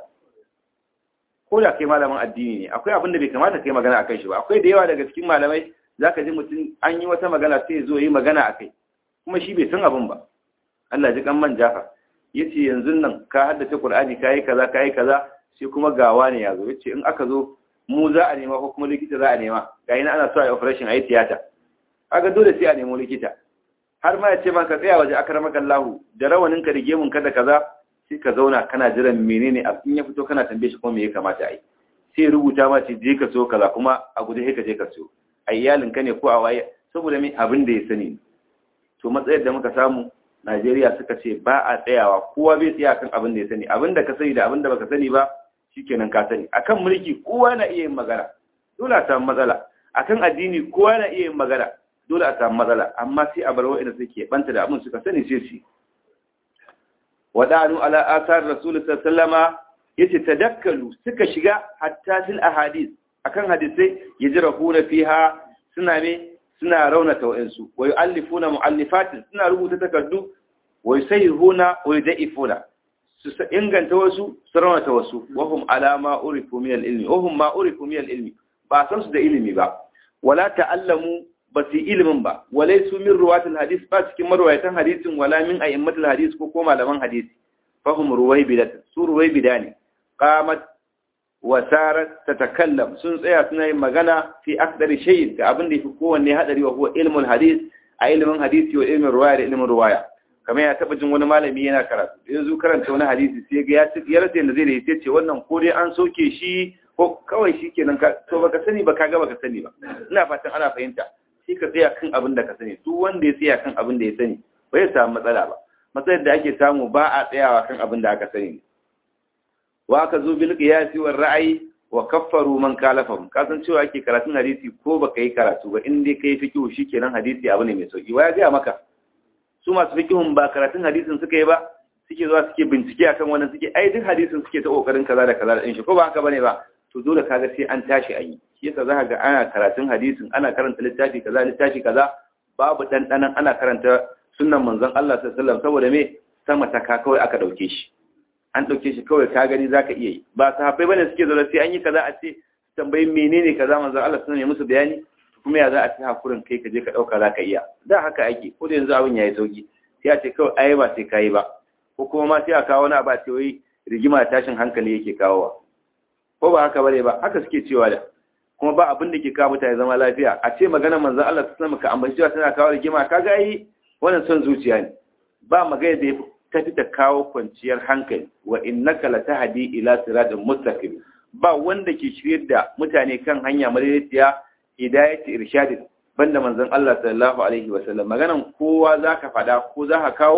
ko da kai malamin addini ne akwai abin da bai kamata ka yi magana a kan shi ba akwai da yawa daga cikin malamai za ka ji mutum an yi wata magana sai ya zo yi magana a kai kuma shi bai san abin ba Allah ji kan man jafa ya ce yanzu nan ka haddace Qur'ani ka yi kaza ka yi kaza sai kuma gawa ne ya zo ya ce in aka zo mu za a nema ko kuma likita za a nema ga yana ana so a yi operation a yi tiyata aga dole sai a nemo likita har ma ya ce ma ka tsaya waje akar makallahu da rawanin ka da gemun ka da kaza sai ka zauna kana jiran menene a in ya fito kana tambaye shi kuma me ya kamata a yi sai rubuta ma ce je ka so kaza kuma a guje sai ka je ka so a iyalin ka ne ko a waye saboda me abin da ya sani to matsayar da muka samu Najeriya suka ce ba a tsayawa kowa bai tsaya kan abin da ya sani abin da ka sani da abin da baka sani ba shikenan ka sani akan mulki kowa na iya yin magana dole a samu matsala akan addini kowa na iya yin magana dole a samu matsala amma sai a bar wa'anda suke banta da abin suka sani sai su wadanu ala asar rasul sallama yace tadakkalu suka shiga hatta fil ahadith akan hadisai yajrahuna fiha suna ne suna raunata wa'ansu wa yu'allifuna mu'allifatin suna rubuta takardu wa yusayhuna wa yuda'ifuna su inganta wasu su raunata wasu wahum alama urifu min al-ilmi wahum ma urifu min al-ilmi ba san su da ilimi ba wala ta'allamu ba su ilimin ba walai su min ruwatul hadis ba cikin marwayatan hadisin wala min a'immatul hadis ko ko malaman hadisi fahum ruwaybidat su ruwaybida ne qamat wa sarat tatakallam sun tsaya suna yin magana fi akdari shay ga abin da yafi kowanne hadari wa huwa ilmul hadis a ilimin hadisi wa ilmin ruwaya da ilmin ruwaya kamar ya taba jin wani malami yana karatu yanzu karanta wani hadisi sai ga ya ci ya rasa yadda zai da ya ce wannan ko dai an soke shi ko kawai shi kenan ka to baka sani ba kaga baka sani ba ina fatan ana fahimta shi ka tsaya kan abin da ka sani duk wanda ya tsaya kan abin da ya sani bai samu matsala ba matsalar da ake samu ba a tsayawa kan abin da aka sani wa ka zo bil qiyasi war ra'ayi wa kaffaru man kalafahum ka san cewa ake karatun hadisi ko baka yi karatu ba in dai kai fiqhu shikenan hadisi abu ne mai sauki wa ya ga maka su masu fiqhun ba karatun hadisin suka yi ba suke zuwa suke bincike akan wannan suke ai duk hadisin suke ta kokarin kaza da kaza da din shi ko ba haka bane ba to dole kaga sai an tashi ayi shi yasa zaka ga ana karatun hadisin ana karanta littafi kaza littafi kaza babu dandanan ana karanta sunnan manzon Allah sallallahu alaihi wasallam saboda me sama ta ka kawai aka dauke shi an dauke shi kawai ka gani zaka iya yi ba sahabbai bane suke zo sai an yi kaza a ce tambayi menene kaza manzon Allah sallallahu alaihi musu bayani kuma ya za a ci hakurin kai ka je ka dauka zaka iya da haka ake ko da yanzu abin yayi sauki sai a ce kawai ai ba sai kai ba ko kuma ma sai a kawo wani abu a ce wai rigima tashin hankali yake kawowa ko ba haka bane ba haka suke cewa da kuma ba abin da ke kawo mutane zama lafiya a ce magana manzon Allah ta sama ka ambaci cewa tana kawo rigima kaga ai wannan son zuciya ne ba magana da ta fita kawo kwanciyar hankali wa innaka latahdi ila siratin mustaqim ba wanda ke shiryar da mutane kan hanya madaidaiciya hidayati irshadin banda manzon Allah sallallahu alaihi wasallam maganan kowa zaka fada ko zaka kawo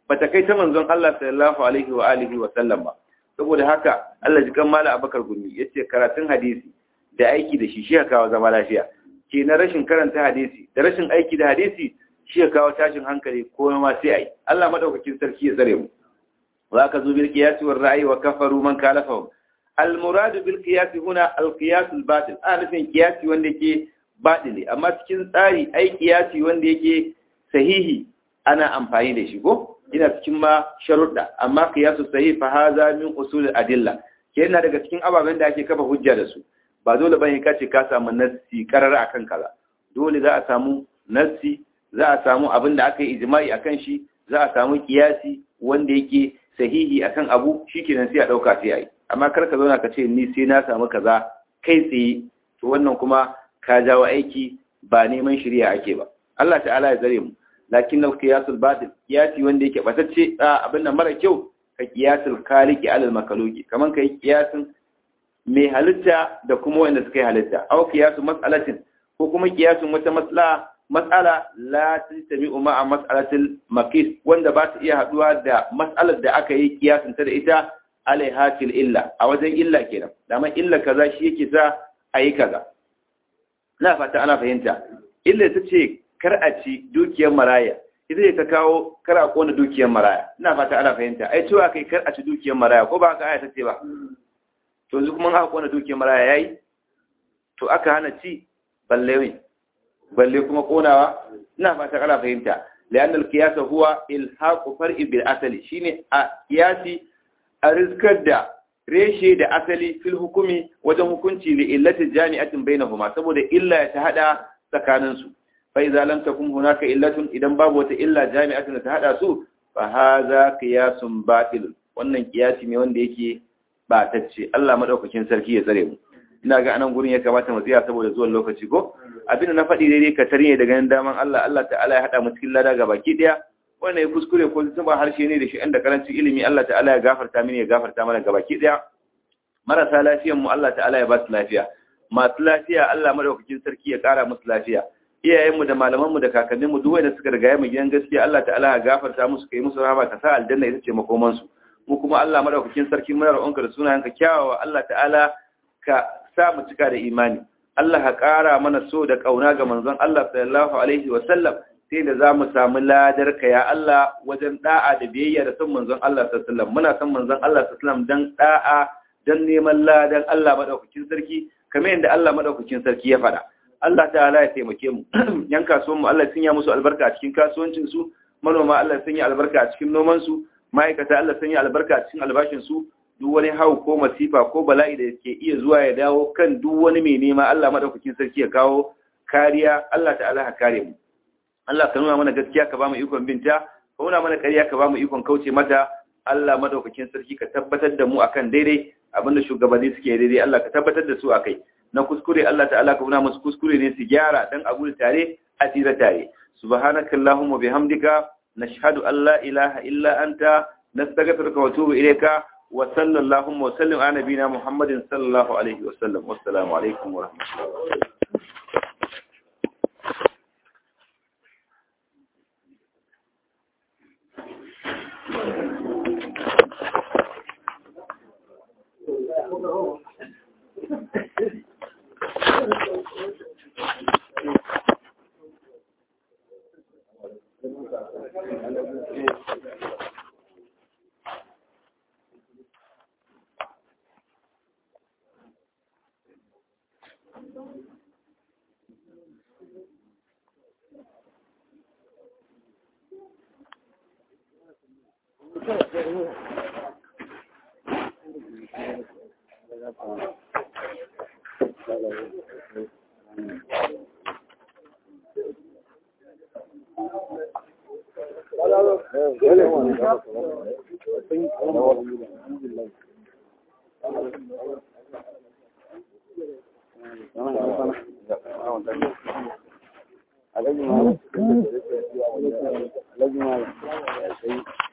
bata kai ta manzon Allah sallallahu alaihi wa alihi wa sallam ba saboda haka Allah ji kan mala Abakar Gumi yace karatun hadisi da aiki da shi shi ya kawo zama lafiya ke na rashin karanta hadisi da rashin aiki da hadisi shi ya kawo tashin hankali ko ma sai ai Allah madaukakin sarki ya tsare mu wa ka zo bil qiyas wal ra'i wa kafaru man kalafahu al murad bil qiyas huna al qiyas al batil ana nufin qiyasi wanda yake batili amma cikin tsari ai qiyasi wanda yake sahihi ana amfani da shi ko ina cikin ma sharuɗa amma qiyasu sahih fa hadha min usul al adilla kenan daga cikin ababen da ake kafa hujja da su ba dole bane ka ce ka samu nassi karar akan kaza dole za a samu nassi za a samu abin da aka yi ijma'i akan shi za a samu kiyasi wanda yake sahihi akan abu shikenan sai a dauka sai ai amma kar ka zauna ka ce ni sai na samu kaza kai tsaye to wannan kuma ka jawo aiki ba neman shari'a ake ba Allah ta'ala ya zare mu lakin al qiyasul batil kiyasi wanda yake batacce abin nan mara kyau ka kiyasul khaliqi alal makhluqi kaman kai kiyasin mai halitta da kuma wanda suka yi halitta aw qiyasu mas'alatin ko kuma qiyasun wata mas'ala mas'ala la tajtami'u ma'a mas'alatil maqis wanda ba ta iya haduwa da mas'alar da aka yi qiyasun ta da ita alaiha til illa a wajen illa kenan dama illa kaza shi yake sa ayi kaza na fata ana fahimta illa ta ce kar a ci dukiyar maraya ita ce ta kawo kar a kona dukiyar maraya ina fata ana fahimta ai cewa kai kar a ci dukiyar maraya ko ba ka aya ta ce ba to yanzu kuma aka kona dukiyar maraya yayi to aka hana ci balle ne balle kuma konawa ina fata kana fahimta lian al-qiyas huwa ilhaqu far'i bil asali shine a qiyasi a rizkar da reshe da asali fil hukumi wajen hukunci li illati jami'atin bainahuma saboda illa ta hada tsakanin su fa idza lam takun hunaka illatun idan babu wata illa jami'atin ta hada su fa hadha qiyasun batil wannan qiyasi ne wanda yake batacce Allah madaukakin sarki ya tsare mu ina ga anan gurin ya kamata mu tsaya saboda zuwan lokaci ko abinda na faɗi daidai ka tarye daga nan daman Allah Allah ta'ala ya hada mu cikin lada ga baki daya wannan ya kuskure ko zuba harshe ne da shi inda karancin ilimi Allah ta'ala ya gafarta mini ya gafarta mana ga baki daya marasa lafiyan mu Allah ta'ala ya ba su lafiya masu lafiya Allah madaukakin sarki ya kara musu lafiya iyayenmu da malamanmu da kakanninmu duk wanda suka riga mu gidan gaskiya Allah ta'ala ya gafarta musu kai musu rahama ka sa aljanna ita ce makoman su mu kuma Allah madaukakin sarki muna roƙonka da sunayenka kyawawa Allah ta'ala ka sa mu cika da imani Allah ka ƙara mana so da ƙauna ga manzon Allah sallallahu alaihi wa sallam sai da za mu samu ladar ka ya Allah wajen da'a da biyayya da son manzon Allah sallallahu alaihi wa sallam muna son manzon Allah sallallahu alaihi wa sallam dan da'a dan neman ladan Allah madaukakin sarki kamar yadda Allah madaukakin sarki ya faɗa Allah ta'ala ya taimake mu yan kasuwan mu Allah sun ya musu albarka a cikin kasuwancin su manoma Allah sun yi albarka a cikin noman su ma'aikata Allah sun yi albarka a cikin albashin su duk wani hau ko masifa ko bala'i da ke iya zuwa ya dawo kan duk wani mai nema Allah madaukakin sarki ya kawo kariya Allah ta'ala ka kare mu Allah ka nuna mana gaskiya ka ba mu ikon binta ka nuna mana kariya ka ba mu ikon kauce mata Allah madaukakin sarki ka tabbatar da mu akan daidai abinda shugabanni suke daidai Allah ka tabbatar da su akai na kuskure Allah ta'ala ka nuna musu kuskure ne su gyara dan abu tare a tira tare subhanakallahumma bihamdika nashhadu an la ilaha illa anta nastaghfiruka wa atubu ilayka وصلى اللهم وسلم على نبينا محمد صلى الله عليه وسلم والسلام عليكم ورحمة الله Alhaji Malam. Alhaji Malam.